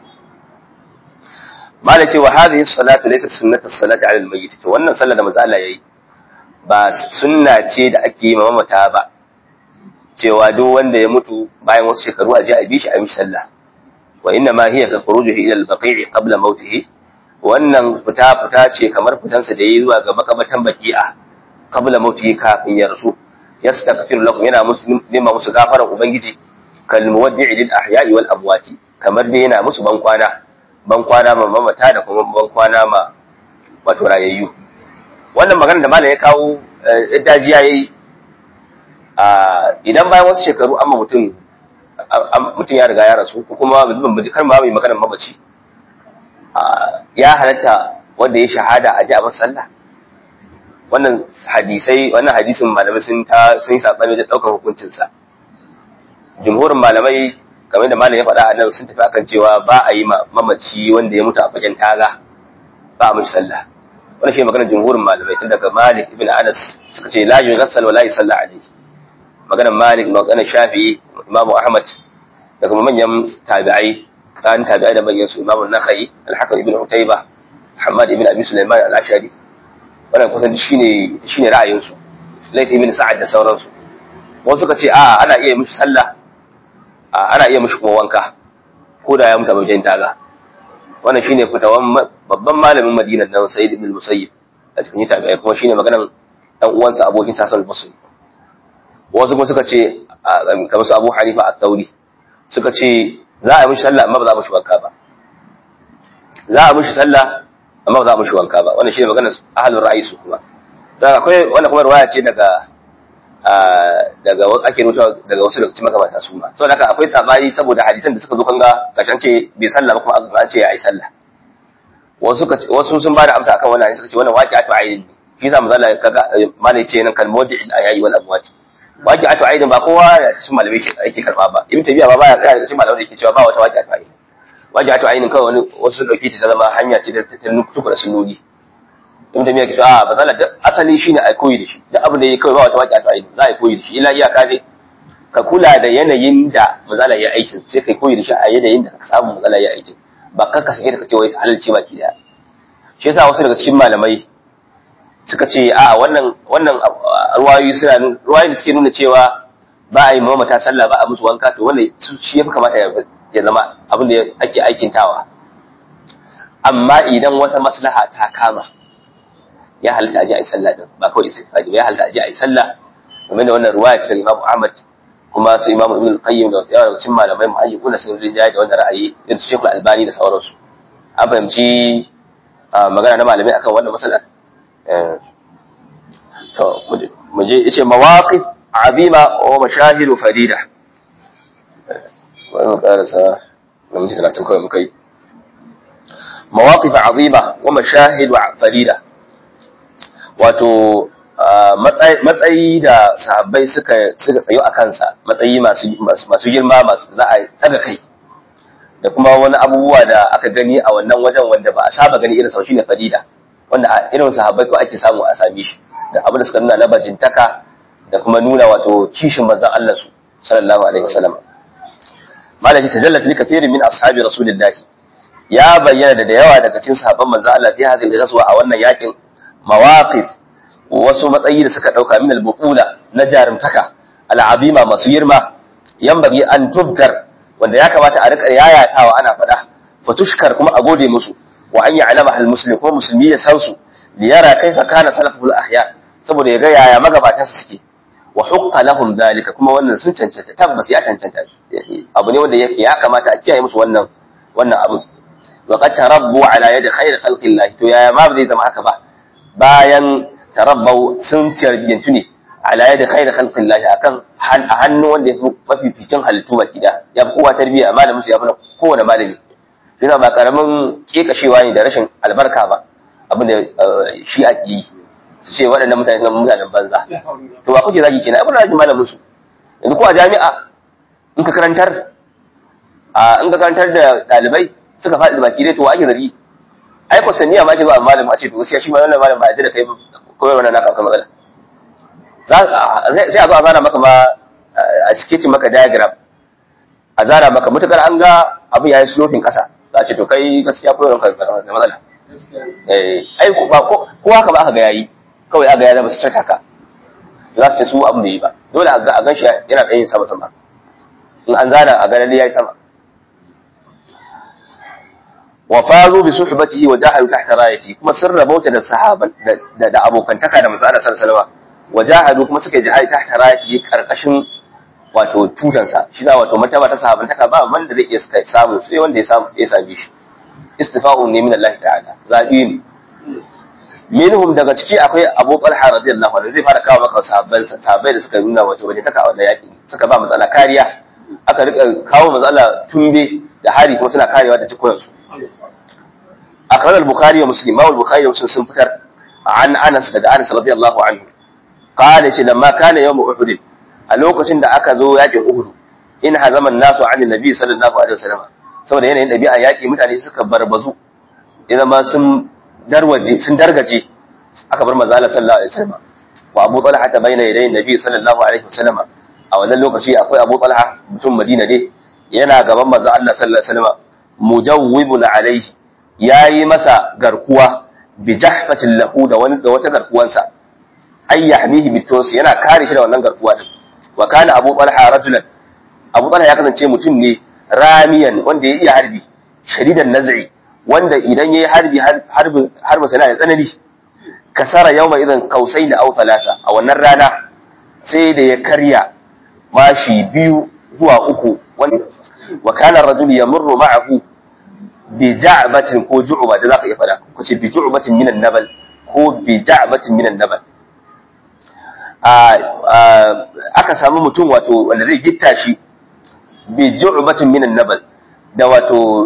mala cewa hadhihi salatu laysa sunnatu salati ala al-mayyit to wannan sallar da mazala yayi ba sunna ce da ake yi mamata ba cewa duk wanda ya mutu bayan wasu shekaru a je a bi shi a yi sallah wa inna ma hiya ka khurujuhi ila al-baqi'i qabla mawtihi wannan fita fita ce kamar fitansa da yayi zuwa ga makabatan baki'a qabla mawtihi kafin ya rasu yastaghfir lakum yana musu nema musu gafaran ubangiji kal muwaddi'i lil ahya'i wal amwati kamar dai yana musu ban kwana ban kwana ma mamata da kuma ban kwana ma wato rayayyu wannan magana da malam ya kawo dajiya yayi a idan bayan wasu shekaru amma mutum mutum ya riga ya rasu ko kuma kar ma mai maganar mamaci ya halatta wanda ya shahada a ji a sallah wannan hadisai wannan hadisin malamai sun ta sun sabani da daukar hukuncin sa jumhurin malamai kamar da malam ya faɗa a nan sun tafi akan cewa ba a yi mamaci wanda ya mutu a fagen taga ba a mishi sallah wannan shi maganar jumhurin malamai tun daga Malik ibn Anas suka ce la yughassal wa la yusalla alayhi maganar Malik maganar Shafi'i Imam Ahmad daga manyan tabi'ai kan tabi'ai da manyan su Imam an-Nakhai al-Hakim ibn Utayba Muhammad ibn Abi Sulaiman al-Ashari wannan kusan shine shine ra'ayin su Layth ibn Sa'ad da sauransu wasu suka ce a ana iya mishi sallah ana iya mishi kuma wanka ko da ya mutu a bakin taga wannan shine fitawan babban malamin Madina nan Sayyid ibn Musayyib a cikin tabi'ai kuma shine maganan dan uwansa abokin sa al-Basri wasu kuma suka ce kamar su Abu Hanifa at-Tawri suka ce za a mishi sallah amma ba za a mishi wanka ba za a mishi sallah amma ba za a mishi wanka ba wannan shine maganar ahlul ra'ayi su kuma sai akwai wannan kuma riwaya ce daga daga ake rubuta daga wasu daga cikin magabata su ma saboda haka akwai sabani saboda hadisan da suka zo kanga kashan ce bai sallah ba kuma an ce ya yi sallah wasu wasu sun bada amsa akan wannan suka ce wannan waqi'atu ainin shi yasa manzo Allah kaga malai ce nan kalmodi al-ayayi wal amwat waqi'atu ainin ba kowa ya cikin malamai ke yake karba ba ibn tabiya ba baya tsaya cikin malamai yake cewa ba wata waqi'atu ainin waqi'atu ainin kawai wani wasu dauke ta zama hanya ce da ta nukutu da sunnoni ibn tabiya ke cewa ba zalla asali shine ai koyi da shi duk abin da yake kawai ba wata waqi'atu ainin za a koyi da shi illa iyaka dai ka kula da yanayin da mazala ya aikin sai kai koyi da shi a yanayin da ka samu mazala ya aikin ba kar ka sake ka ce wai halalci baki daya shi yasa wasu daga cikin malamai suka ce a wannan wannan ruwayoyi suna ruwayoyi da suke nuna cewa ba a yi mamata sallah ba a musu wanka to wannan shi ya fi kamata ya zama abin da ake aikintawa amma idan wata maslaha ta kama ya halitta a ji a yi sallah din ba kawai istighfari ba ya halitta a ji a yi sallah game da wannan ruwaya ce daga Imam Ahmad kuma su Imam Ibn Qayyim da yawa daga cikin malamai muhayyikuna sun rinjaye da wannan ra'ayi irin su Sheikhul Albani da sauransu an fahimci magana na malamai akan wannan matsalar to mu je yace mawaqif azima wa mashahid farida wai mu karasa na mutum talatin kawai muka yi mawaqif azima wa mashahid farida wato matsayi da sahabbai suka suka tsayo a kansa matsayi masu masu girma masu za a daga kai da kuma wani abubuwa da aka gani a wannan wajen wanda ba a saba gani irin sau shine farida wanda a irin sahabbai ko ake samu a same shi da abin da suka nuna na bajintaka da kuma nuna wato kishin manzon Allah su sallallahu alaihi wasallam malaki tajallat li kathirin min ashabi rasulillah ya bayyana da da yawa daga cikin sahabban manzon Allah fi hadhihi al-ghazwa a wannan yakin mawaqif wasu matsayi da suka dauka min al-buqula na jarumtaka al-azima masu girma yambagi an tubkar wanda ya kamata a rika yayatawa ana faɗa fatushkar kuma a gode musu wa an ya'lama al-muslim kuma musulmi ya san su li yara kaifa kana salaful ahya saboda ya ga yaya magabatan su suke wa hukka lahum dalika kuma wannan sun cancanta tabbas ya cancanta abu ne wanda yake ya kamata a kiyaye musu wannan wannan abu wa qad tarabbu ala yadi khair khalqillah to yaya ma zai zama haka ba bayan tarabbau sun tarbiyyantu ne ala yadi khair khalqillah akan a hannu wanda ya fi mafificin halittu baki da ya fi kowa tarbiyya malamin su ya fi kowane malami yana ba karamin kekashewa ne da rashin albarka ba abin da shi ake yi su ce waɗannan mutane suna mutanen banza to ba kuke zagi kenan abin da zagi malamin su yanzu ko a jami'a in ka karantar a in ka karantar da ɗalibai suka faɗi da baki dai to ake zargi ai ko saniya ma ake zuwa malamin a ce to gaskiya shi ma wannan malamin ba yadda da kai kawai wannan naka akwai matsala sai a zo a zana maka ma a sketch maka diagram a zana maka mutukar an ga abin ya yi sloping ƙasa za a ce to kai gaskiya koyarwar ka da matsala ai ko haka ba aka ga yayi kawai aka ya zama su haka za su ce su abin da yi ba dole a gan shi yana tsayin sama sama in an zana a ganin ya yi sama wa fazu bi suhbatihi wa jahadu tahta rayati kuma sun rabauta da sahaban da da abokantaka da manzo Allah sallallahu alaihi wa jahadu kuma suka jihadi tahta rayati karkashin wato tutansa shi za wato martaba ta sahabantaka ba wanda zai iya samu sai wanda ya samu ya same shi istifa'un ne min Allah ta'ala zabi ne minhum daga ciki akwai Abu Talha radiyallahu anhu zai fara kawo maka sahabban sahabbai da suka nuna wato waje taka wannan yaki suka ba matsala kariya aka rika kawo matsala tumbe da hari kuma suna karewa da cikoyan su akhraj al-bukhari wa muslim ma al-bukhari wa muslim sun fitar an Anas daga Anas radiyallahu anhu qala shi lamma kana yawm uhud a lokacin da aka zo yakin uhud in hazaman nasu an nabi sallallahu alaihi wasallam saboda yanayin ɗabi'a yaƙi mutane suka barbazu idan ma sun darwaje sun dargaje aka bar manzo Allah sallallahu alaihi wasallam wa Abu Talha ta bayyana yayin Nabi sallallahu alaihi wasallam a wannan lokaci akwai Abu Talha mutum Madina ne yana gaban manzo Allah sallallahu alaihi wasallam mujawwibun alaihi yayi masa garkuwa bi jahfatin lahu da wani da wata garkuwansa ay yahmihi bitos yana kare shi da wannan garkuwa din wa kana abu talha rajulan abu talha ya kasance mutum ne ramiyan wanda ya iya harbi shadidan naz'i wanda idan yayi harbi harbi harbi sana da tsanani kasara yawma idan kausaini aw thalatha a wannan rana sai da ya karya mashi biyu zuwa uku wanda wa kana ar-rajul yamurru ma'ahu bi ja'batin ko ju'ba da zaka iya fada ko ce bi ju'batin minan nabal ko bi ja'batin minan nabal aka samu mutum wato wanda zai gitta shi bi ju'batin minan nabal da wato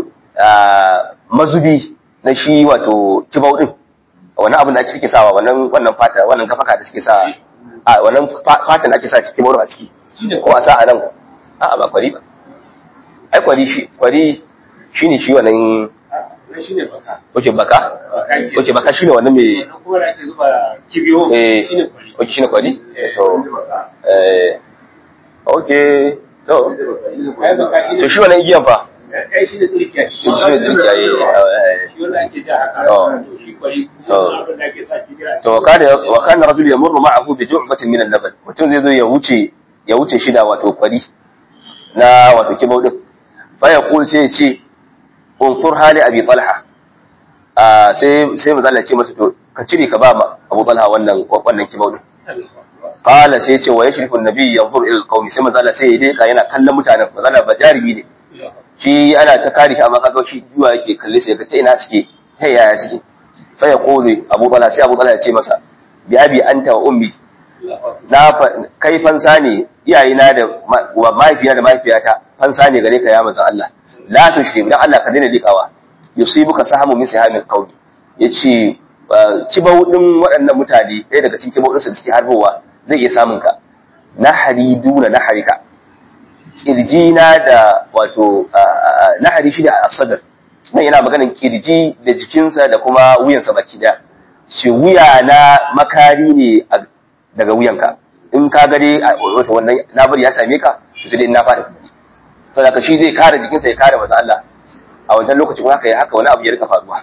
mazubi na shi wato kibau din wannan abin da ake suke sawa wannan wannan fata wannan kafaka da suke sawa a wannan fatan ake sa cikin maro a ciki ko a sa a nan a ba kwari ba ai kwari shi kwari shine shi wannan shine baka oke baka oke baka shine wannan mai kuma da ake zuba kibiyo eh shine kwari oke shine kwari to eh oke to ai baka shine to shi wannan igiyan fa ai shine tsirkiya shi ne zuciya eh shi wanda ake ja haka Oh. to shi kwari Oh. abin da ake sa kibiya to wa kana wa kana rajul yamurru ma'ahu bi ju'batin min al-laban mutum zai zo ya wuce ya wuce shi da wato kwari na wato kibau din fa ya kul sai ya ce unfur hali abi talha ah sai sai manzo Allah ya ce masa to ka cire ka ba ma Abu Talha wannan wannan kibau din qala sai ya ce wa yashrifu an-nabi yanzur ila al-qawmi sai manzo Allah sai ya deka yana kallon mutanen manzo Allah ba jarimi ne shi ana ta kare shi amma kaga shi zuwa yake kalle sai ga ta ina suke ta yaya suke fa ya kulu Abu Talha sai Abu Talha ya ce masa bi abi anta wa ummi na fa- kai fansa ne iyayena da ma- wa mahaifiya da mahaifiyata fansa ne gare ka ya manzon Allah la tushrik dan Allah ka daina likawa yusibuka sahamu min sihamil qawli yace uh, kibau din waɗannan mutane ɗaya daga cikin kibau din da suke harbowa zai iya samun ka nahari duna naharika kirjina da wato nahari shi da asadar nan yana maganin kirji da jikinsa da kuma wuyansa baki daya ce wuya na makari ne a- daga wuyanka in ka gade wato wannan nabari ya same ka to sai dai in na faɗi saboda ka shi zai kare jikinsa ya kare maza Allah a wancan lokacin kuma haka ya haka wani abu ya rika faruwa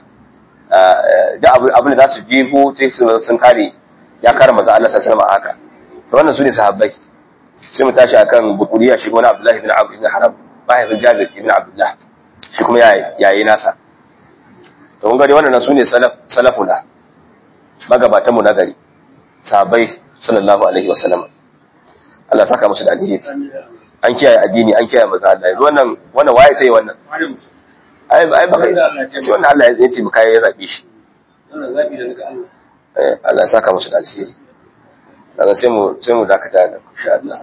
da abu abin da za su jefo sai su sun kare ya kare maza Allah sallallahu alaihi wasallam a haka to wannan su ne sahabbai sai mu tashi akan bukuriya shi wani Abdullahi ibn Abu ibn Haram mahaifin Jabir ibn Abdullah shi kuma yayi nasa to kun ga dai wannan su ne salaf salafuna magabatanmu na gari sahabbai sallallahu alaihi wa sallam Allah saka musu da alheri an kiyaye addini an kiyaye manzo Allah yanzu wannan wannan waye sai wannan ai ai ba sai wannan Allah ya ce mu kai ya zabe shi wannan zabi da daga Allah eh Allah ya saka musu da alheri daga sai mu sai mu dakata da insha Allah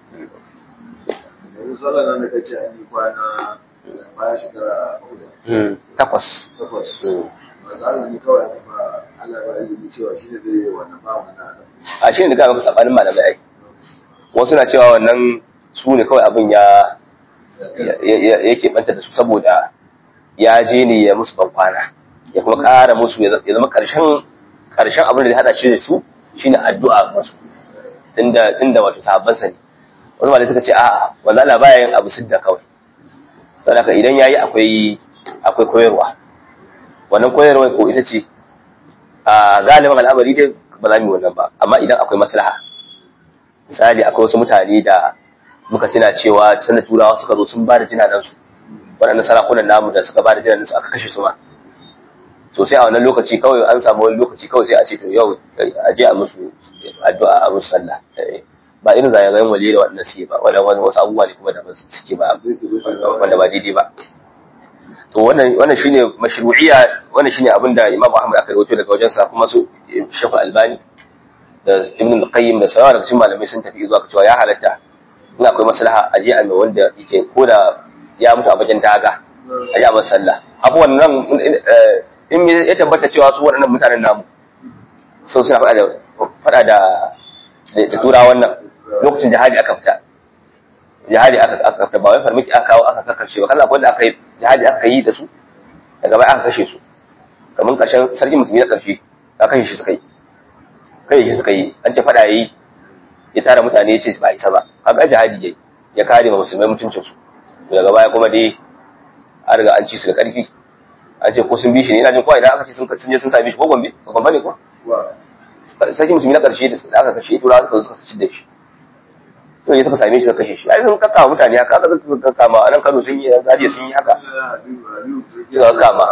yanzu sallar nan da kace an yi kwana baya shekara uku hmm takwas takwas Hmm. ba za ni kawai aka ba Allah ba izini cewa shi ne zai yi wannan ba mu na adam a shi ne da ga sabanin malamai ai wasu na cewa wannan su ne kawai abin ya ya- ya- yake banta da su saboda ya je ne ya musu bankwana ya kuma ƙara musu ya ya zama ƙarshen ƙarshen abin da ya hada shi da su shine addu'a musu tunda tunda wato sahabban sa ne wasu malamai suka ce a'a wanda Allah baya yin abu sidda kawai saboda idan yayi akwai akwai koyarwa wannan koyarwa ko ita ce a galibin al'amari dai ba za mu yi wannan ba amma idan akwai maslaha misali akwai wasu mutane da muka tuna cewa sanda turawa suka zo sun ba da jinanansu waɗannan sarakunan namu da suka ba da jinanansu aka kashe su ma to sai a wannan lokaci kawai an samu wani lokaci kawai sai a ce to yau a je a musu addu'a a musu sallah Eh, ba irin zagayen wali da waɗannan suke ba wannan wani wasu abubuwa ne kuma da ba su suke ba wanda ba daidai ba to wannan wannan shine mashru'iyya wannan shine abin da Imam Ahmad aka rawaito daga wajensa kuma su Sheikh Albani da Ibn al-Qayyim da sauran daga cikin malamai sun tafi zuwa ga cewa ya halatta in akwai maslaha a je a mai wanda yake ko da ya mutu a bakin daga a je a masa sallah abu wannan in ya tabbata cewa su waɗannan mutanen namu sau suna faɗa da faɗa da da tura wannan lokacin jihadi aka fita jihadi aka aka fita ba wai farmaki aka kawo aka kakashe ba kana akwai da aka yi jihadi aka yi da su daga baya aka kashe su kamar ƙarshen sarki musulmi na ƙarshe aka kashe shi suka yi kai shi suka yi an ce faɗa yayi ya tara mutane ya ce ba isa ba kaga jihadi yayi ya kare ma musulmai mutuncin su daga baya kuma dai an riga an ci su da ƙarfi an ce ko sun bi shi ne ina jin kowa idan aka ce sun sun je sun same shi ko gombe ko gombe ne ko sarki musulmi na ƙarshe da aka kashe turawa suka suka ci da shi sai suka same shi suka kashe shi ai sun kakkawa mutane haka aka suka kakkama a nan Kano sun yi Zaria sun yi haka suka kakkama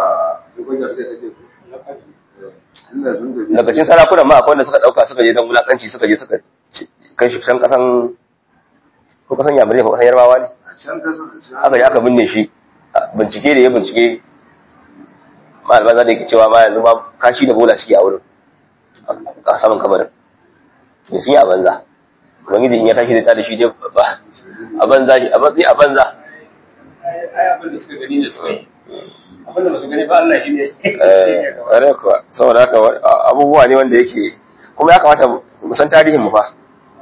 daga cikin sarakunan ma akwai wanda suka dauka suka je dan wulakanci suka je suka kai shi can kasan ko kasan yamurai ko kasan yarbawa ne aka je aka binne shi bincike da ya bincike malaman za da yake cewa ma yanzu ma kashi da bola suke a wurin a saman kabarin da sun yi a banza ubangiji in ya tashi zai tada shi dai ba a banza shi a banza a banza ai abin da suka gani da suka yi abin da ba su gani ba Allah shi ne eh ƙwarai kuwa saboda haka abubuwa ne wanda yake kuma ya kamata mu san tarihin mu fa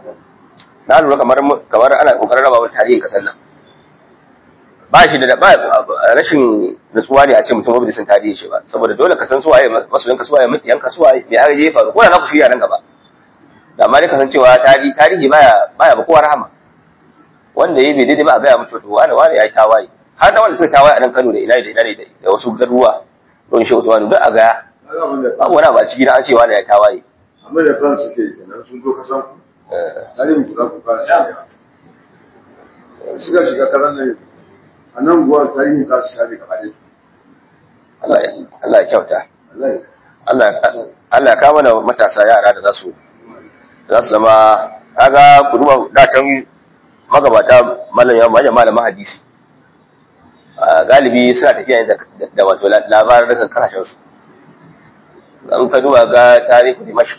na lura kamar kamar ana kokarin raba mu tarihin kasar nan ba shi da ba rashin nutsuwa ne a ce mutum bai san tarihin shi ba saboda dole ka san su waye masoyan ka su waye mutiyan ka su waye me aka je faru ko da za ku shirya nan gaba da amma dai ka san cewa tarihi tarihi baya baya ba kowa rahama wanda yayi bai daidai ba a gaya mutu to wani wani ya yi tawaye har da wanda suka tawaye a nan Kano da ina da ina ne da wasu garuruwa don shi Usmanu duk a gaya babu wani ba ciki na an ce wani ya yi tawaye amma da France suke kenan sun zo kasan ku tarihin ku za ku fara shiga shiga shiga kasan ne a nan guwa tarihin za su share gaba ɗaya Allah ya Allah ya kyauta wallahi Allah Allah ya kawo mana matasa yara da za su za su zama kaga ku duba da can magabata malam ya malam malamin hadisi a galibi suna tafiya ne da da wato labarin daga kasashen su an ka duba ga tarihi Dimashq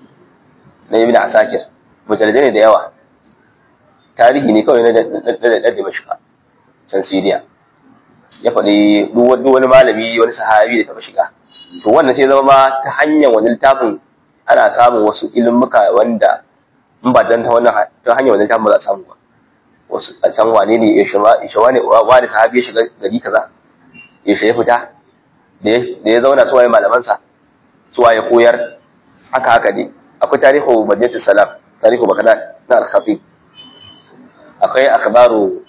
na Ibn Asakir mujalladai ne da yawa tarihi ne kawai na da Dimashq can Syria ya faɗi duk wani malami wani sahabi da taɓa shiga to wannan sai zama ma ta hanyar wani littafin ana samun wasu ilimuka wanda in ba dan ta wannan ta hanyar wani littafin ba za a samu ba wasu a can wane ne ya shama ya wane wani sahabi ya shiga gari kaza ya ya fita da ya zauna su waye malamansa su waye koyar haka haka ne akwai tarihu madinatu salam tarihu bagdad na al-khatib akwai akhbaru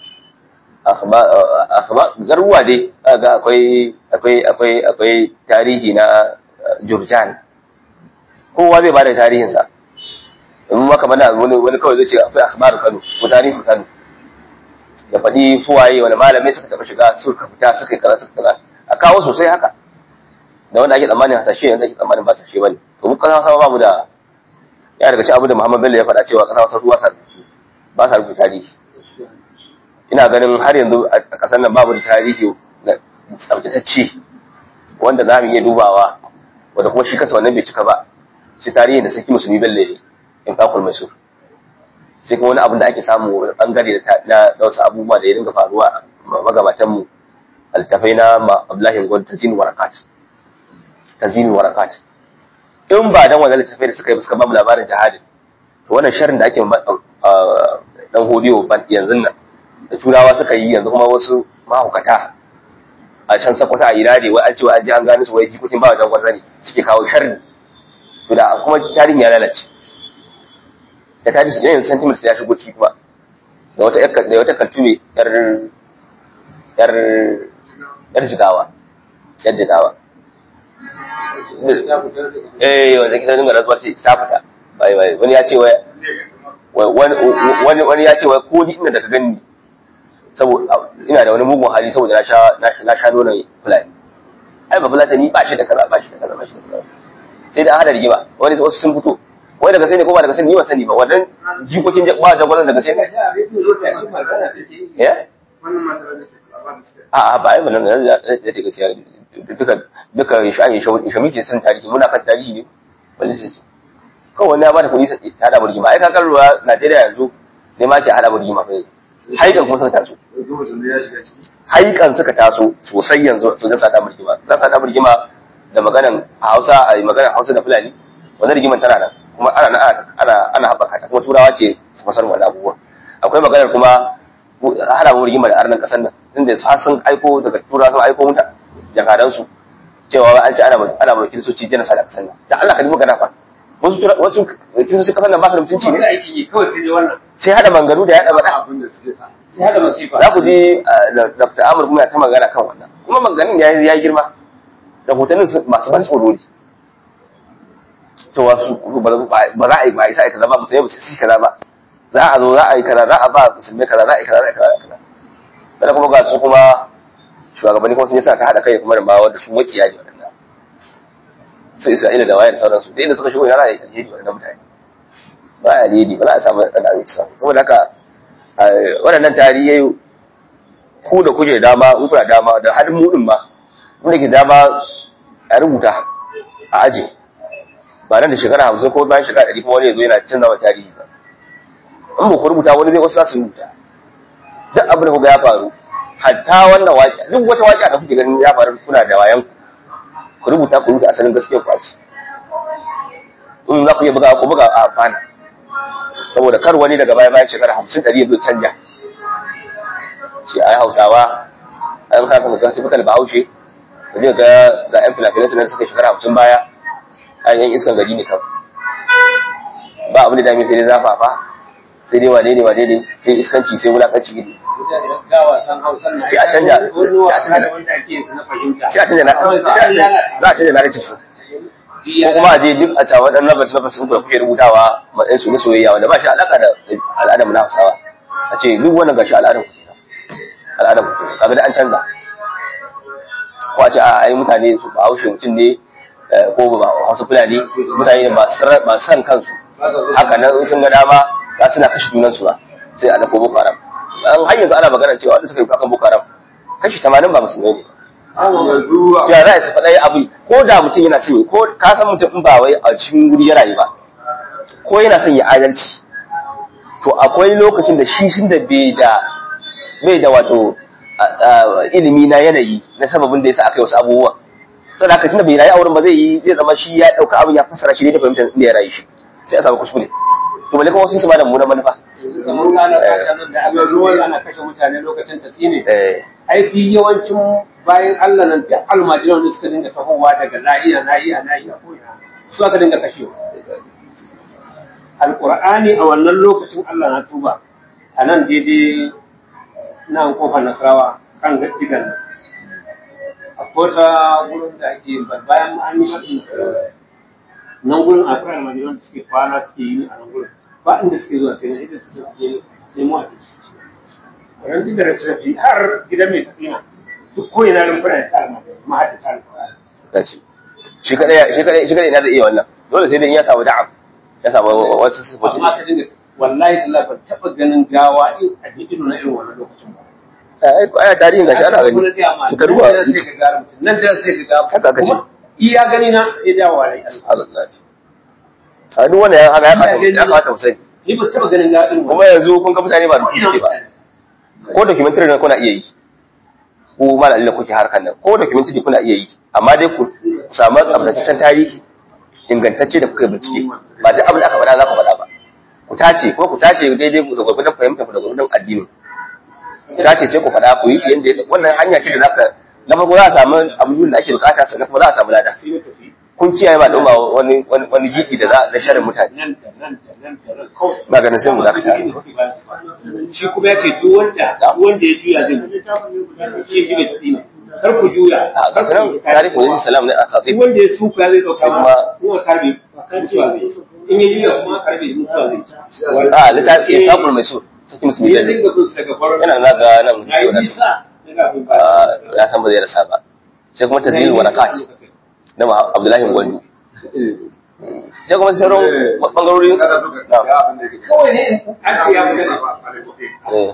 akhbar garuwa dai ga akwai akwai akwai akwai tarihi na Jurjan kowa zai bada tarihin sa in maka mana wani wani kawai zai ce akwai akhbaru Kano ko tarihi Kano da faɗi fuwaye wani malamai suka taɓa shiga suka fita suka yi kaza suka kaza a kawo sosai haka da wanda ake tsammanin hasashe yanzu ake tsammanin ba hasashe bane to mu kasa sama babu da ya daga ci abu da Muhammad Bello ya faɗa cewa kasa wasu ruwa ba sa rubuta tarihi ina ganin har yanzu a ƙasar nan babu da tarihi na tsabtatacce wanda za mu iya dubawa wanda kuma shi kasa wannan bai cika ba shi tarihin da sarki musulmi bello ne in kakul mai sur sai kuma wani abin da ake samu wani bangare na wasu abubuwa da ya dinga faruwa a magabatanmu altafai na abdullahi gwad ta zini warakat ta zini warakat in ba dan wannan littafai da suka yi suka ba mu labarin jihadin to wannan sharrin da ake dan hodiyo yanzu nan da turawa suka yi yanzu kuma wasu mahaukata a can sakwata a irade wai an ce wai an ji an gano su wai jikokin ba wajen gwarza ne suke kawo sharri to da kuma tarihin ya lalace ta tarihi su yanzu sentiments ya shigo ciki kuma da wata da wata kaltume yar yar yar jigawa yar jigawa eh wanda kita dinga rantsuwa ce ta fita bai bai wani ya ce wai wani wani ya ce wai ko ni ina da ka gani saboda ina da wani mugun hali saboda na sha na sha nonon fulani ai ba fulani ni ba shi da kaza ba shi da kaza ba shi da kaza sai da hada rigima wani wasu sun fito wai daga sai ne ko ba daga sai ni ba sani ba wannan jikokin ba jagwalan daga sai ne eh a a ba ai ba nan da ta ce gaskiya duka duka shayi shamiki sun tarihi muna kan tarihi ne wani sai kawai wani ya bada kuɗi ta hada rigima ai kakar ruwa Najeriya yanzu ne ma ke hada rigima fa haikan kuma suka taso haikan suka taso sosai yanzu su ga sada rigima za sada rigima da maganan Hausa a maganan Hausa da Fulani wannan rigiman tana nan kuma ana ana ana ana haɓaka kuma turawa ke su fasar wannan abubuwa akwai maganar kuma hada mu rigima da arnan kasan nan inda har sun aiko daga turawa sun aiko muta jakadan su cewa an ci ana ana mulkin soci jana sada kasan nan dan Allah ka ji magana fa wasu wasu kiristoci kasan nan ba su da mutunci ne aiki kawai sai dai wannan sai hada mangaru da yada bada abin da suke sai hada masifa za ku ji Dr. Amur kuma ta magana kan wannan kuma maganin ya ya girma da hotunan masu ban tsoro ne cewa su ba za a yi ba isa kaza ba musulmai ba su yi kaza ba za a zo za a yi kaza za a ba musulmai kaza za a yi kaza za a yi kaza kaza kada kuma ga su kuma shugabanni kuma sun yi sa ta haɗa kai kuma da ma wanda su maciya ne waɗanda su Isra'ila da wayar sauransu da inda suka shigo yana yi alheri waɗannan mutane ba a alheri ba za a samu ɗan abinci samu saboda haka waɗannan tarihai ku da kuke dama in kuna dama da har mu din ma mun ke dama a rubuta a aji ba nan da shekara hamsin ko bayan shekara ɗari kuma wani ya zo yana canza wa tarihi ba in ba ku rubuta wani zai wasu za su rubuta duk abin da kuga ya faru hatta wannan waƙi duk wata waƙi da kuke ganin ya faru kuna da wayan ku rubuta ku rubuta asalin gaskiyar ku a ci in za ku iya buga ku buga a amfana saboda kar wani daga baya bayan shekara hamsin ɗari ya zo canja shi a yi hausawa an kaka ga su fitar bahaushe da zai ga ga yan filafilai su na suka shekara hamsin baya a yan iskan gari ne kan ba abin da dame sai dai zafafa sai dai wane ne wane ne sai iskanci sai wulakanci gidi sai a canja sai a canja sai a canja na za a canja narrative su ko kuma a je duk a cewa waɗannan nabas nabas sun kuke rubutawa matsayin su na soyayya wanda ba shi alaka da al'adar mu na Hausawa a ce duk wannan gashi al'adar ku al'adar ku kaga da an canza ko a ce a ai mutane su ba haushe mutum ne ko ba Hausa Fulani mutane ne ba san kansu haka nan in sun ga dama za suna kashe junan su ba sai a dako Boko Haram an har yanzu ana magana cewa wanda suka yi kakan Boko Haram kashi 80 ba musulmai ne ya za su faɗa abu ko da mutum yana son ko ka san mutum in ba wai a cikin wuri ya rayu ba ko yana son ya adalci to akwai lokacin da shi shi da bai da bai da wato ilimi na yanayi na sababin da yasa aka yi wasu abubuwa saboda haka tunda bai rayu a wurin ba zai yi zai zama shi ya ɗauka abin ya fassara shi ne da fahimtar inda ya rayu shi sai a samu kuskure to bale kuma wasu su ba da mummunan manufa kamar rana ta nan da aka yi ana kashe mutane lokacin tafi ne aiki yawancin bayan Allah nan duk almajiran da suka dinga tahowa daga la'iya la'iya la'iya ko ina su aka dinga kashewa alqur'ani a wannan lokacin Allah na tuba a nan daidai nan kofar nasarawa kan digan nan akwai ta gurin da ake bayan an yi fatin nan gurin akwai almajiran da suke kwana suke yi a nan gurin ba inda suke zuwa sai na idan su suke nemo abinci ran da rashi har gidan mai tafiya su koyi na rumfuna da tsarma mahaddata alƙur'ani kace shi kadai shi kadai shi kadai ina zai iya wannan dole sai dai in ya samu da'am ya samu wasu sifofi amma ka dinga wallahi tallahi ban taɓa ganin gawa in a ido na irin wannan lokacin ba ai ko aya tarihin gashi ana gani ka duba nan sai ka ga mutum nan da sai ka ga haka aka ce iya gani na ya dawo wa rai Allah a duk wanda ya haka ya kamata ya kamata mu sani ni ba taɓa ganin gawa irin kuma yanzu kun ga mutane ba da suke ba ko documentary ne kuna iya yi ko malalin da kuke harkar nan ko documentary kuna iya yi amma dai ku samu tsabtataccen tarihi ingantacce da kuka yi bincike ba duk abin da aka faɗa za ku faɗa ba ku tace ko ku tace daidai da gwagwadon fahimta ku da gwagwadon addini ku tace sai ku faɗa ku yi shi yadda wannan hanya ce da zaka na farko za a samu abubuwan da ake bukata sannan kuma za a samu lada kun kiyaye ba ɗuma wani wani gidi da za na sharin mutane nan da nan da nan da nan kawai ba ganin sai mu za ka tare shi kuma ya ce duk wanda duk wanda ya juya zai mutu shi ji bai tafi ne kar ku juya a ga sanan tarihi wa salam ne a duk khatib wanda ya suka zai dauka Sai ma kuma- kuma karbe mutuwa zai in ya juya kuma karbe mutuwa zai a littafi kitabul mai so saki musulmi ya da dinga bin su daga farar yana za ga nan na yi nisa daga bin ba Ah, ya san ba zai rasa ba sai kuma tazilul warakat na Muhammad- Abdullahi Gwandu sai kuma sauran bangarori na kawai ne an ce ya fi eh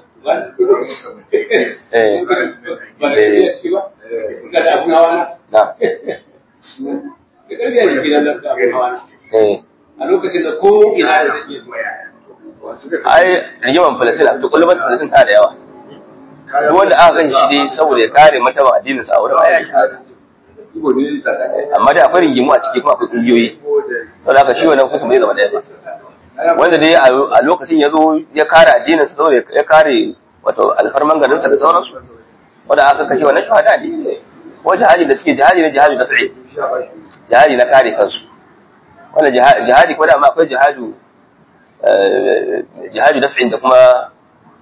eh ba da ya fi ba ga da abun hawa na na da ƙarfi a jiki na da abun hawa na eh a lokacin da ko ina da zai iya zuwa ai rigiman Palestine to kullum Palestine ta da yawa duk wanda aka kan shi dai saboda ya kare martaban addinin sa a wurin aya shahada amma dai akwai rigimu a ciki kuma akwai kungiyoyi saboda haka shi wannan kusa bai zama ɗaya ba wanda dai a lokacin ya zo ya kare addinin sa saboda ya kare wato alfarman garin sa da sauransu wanda aka kashe wannan shahada ne ko jihadi da suke jihadi na jihadi na fi'i jihadi na kare kansu wannan jiha- jihadi ko da ma akwai jihadu eh, jihadi na fi'in da kuma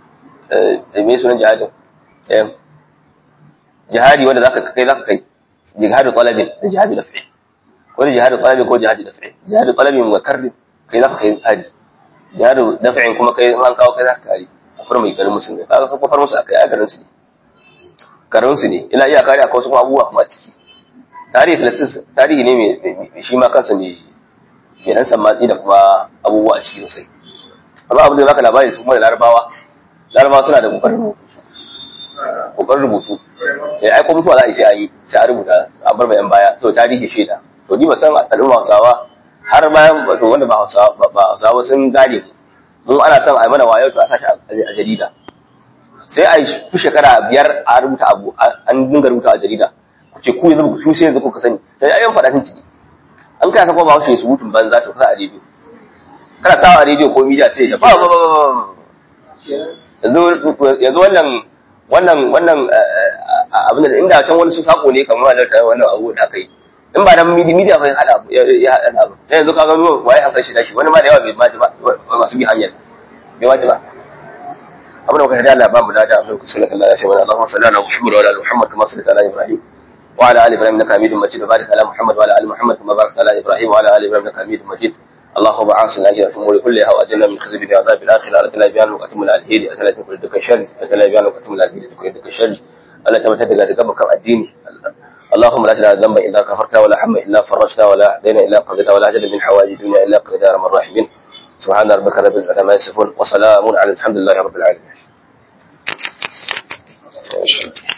eh me sunan jihadin eh jihadi wanda zaka kai zaka kai jihadu talabin da jihadu daf'i ko jihadu talabin ko jihadu daf'i jihadu talabin wa karri kai zaka kai jihadi jihadu daf'in kuma kai an kawo kai zaka kare kafar mai garin musulmi kaga sun kafar musu akai a garin su ne garin su ne ila iya kare akwai wasu abubuwa kuma a ciki tarihi filistin tarihi ne mai shi ma kansa ne mai dan sammatsi da kuma abubuwa a ciki sosai amma abin da baka labari su kuma da larabawa larabawa suna da kokarin rubutu kokarin rubutu sai ai ko mutuwa za a yi sai an yi sai a rubuta a bar bayan baya to tarihi shaida to ni ba san al'umma hausawa har bayan to wanda ba hausawa ba hausawa sun gane mu ana son a yi mana wayo to a sashi a jarida sai a yi fi shekara biyar a rubuta abu an dinga rubuta a jarida ku ce ku yanzu ku sai yanzu kuka sani sai ayyan faɗa ciki an kai sako ba wace su mutun banza to ka a rediyo kana sawa a rediyo ko media sai ya ba ba ba yanzu yanzu wannan wannan wannan abin da inda can wani su sako ne kamar wannan ta wannan abu da aka yi in ba dan media fa hada ya hada abu dan yanzu kaga ruwa waye an kashi dashi wani ma da yawa bai ma ba masu bi hanyar bai ma ba abin da kuka da Allah ba mu da abin ku sallallahu alaihi wa sallam Allahumma salli ala Muhammad wa ala Muhammad kama sallaita ala Ibrahim وعلى ال ابراهيم انك حميد مجيد وبارك على محمد وعلى ال محمد كما باركت على ابراهيم وعلى ال ابراهيم انك حميد مجيد اللهم عاصنا اجر في الامور كلها واجرنا من خزي عذاب الاخره اتنا بيان وقتم الالهيد اتنا بيان كل شر اتنا بيان وقتم الالهيد كل شر الا تمتد daga gaba kan addini اللهم لا تدع ذنبا الا غفرته ولا حما الا فرجته ولا دين الا قضيته ولا اجل من حوائج الدنيا الا قضيتها ارحم الراحمين سبحان ربك رب العزه عما يصفون وسلام على الحمد لله رب العالمين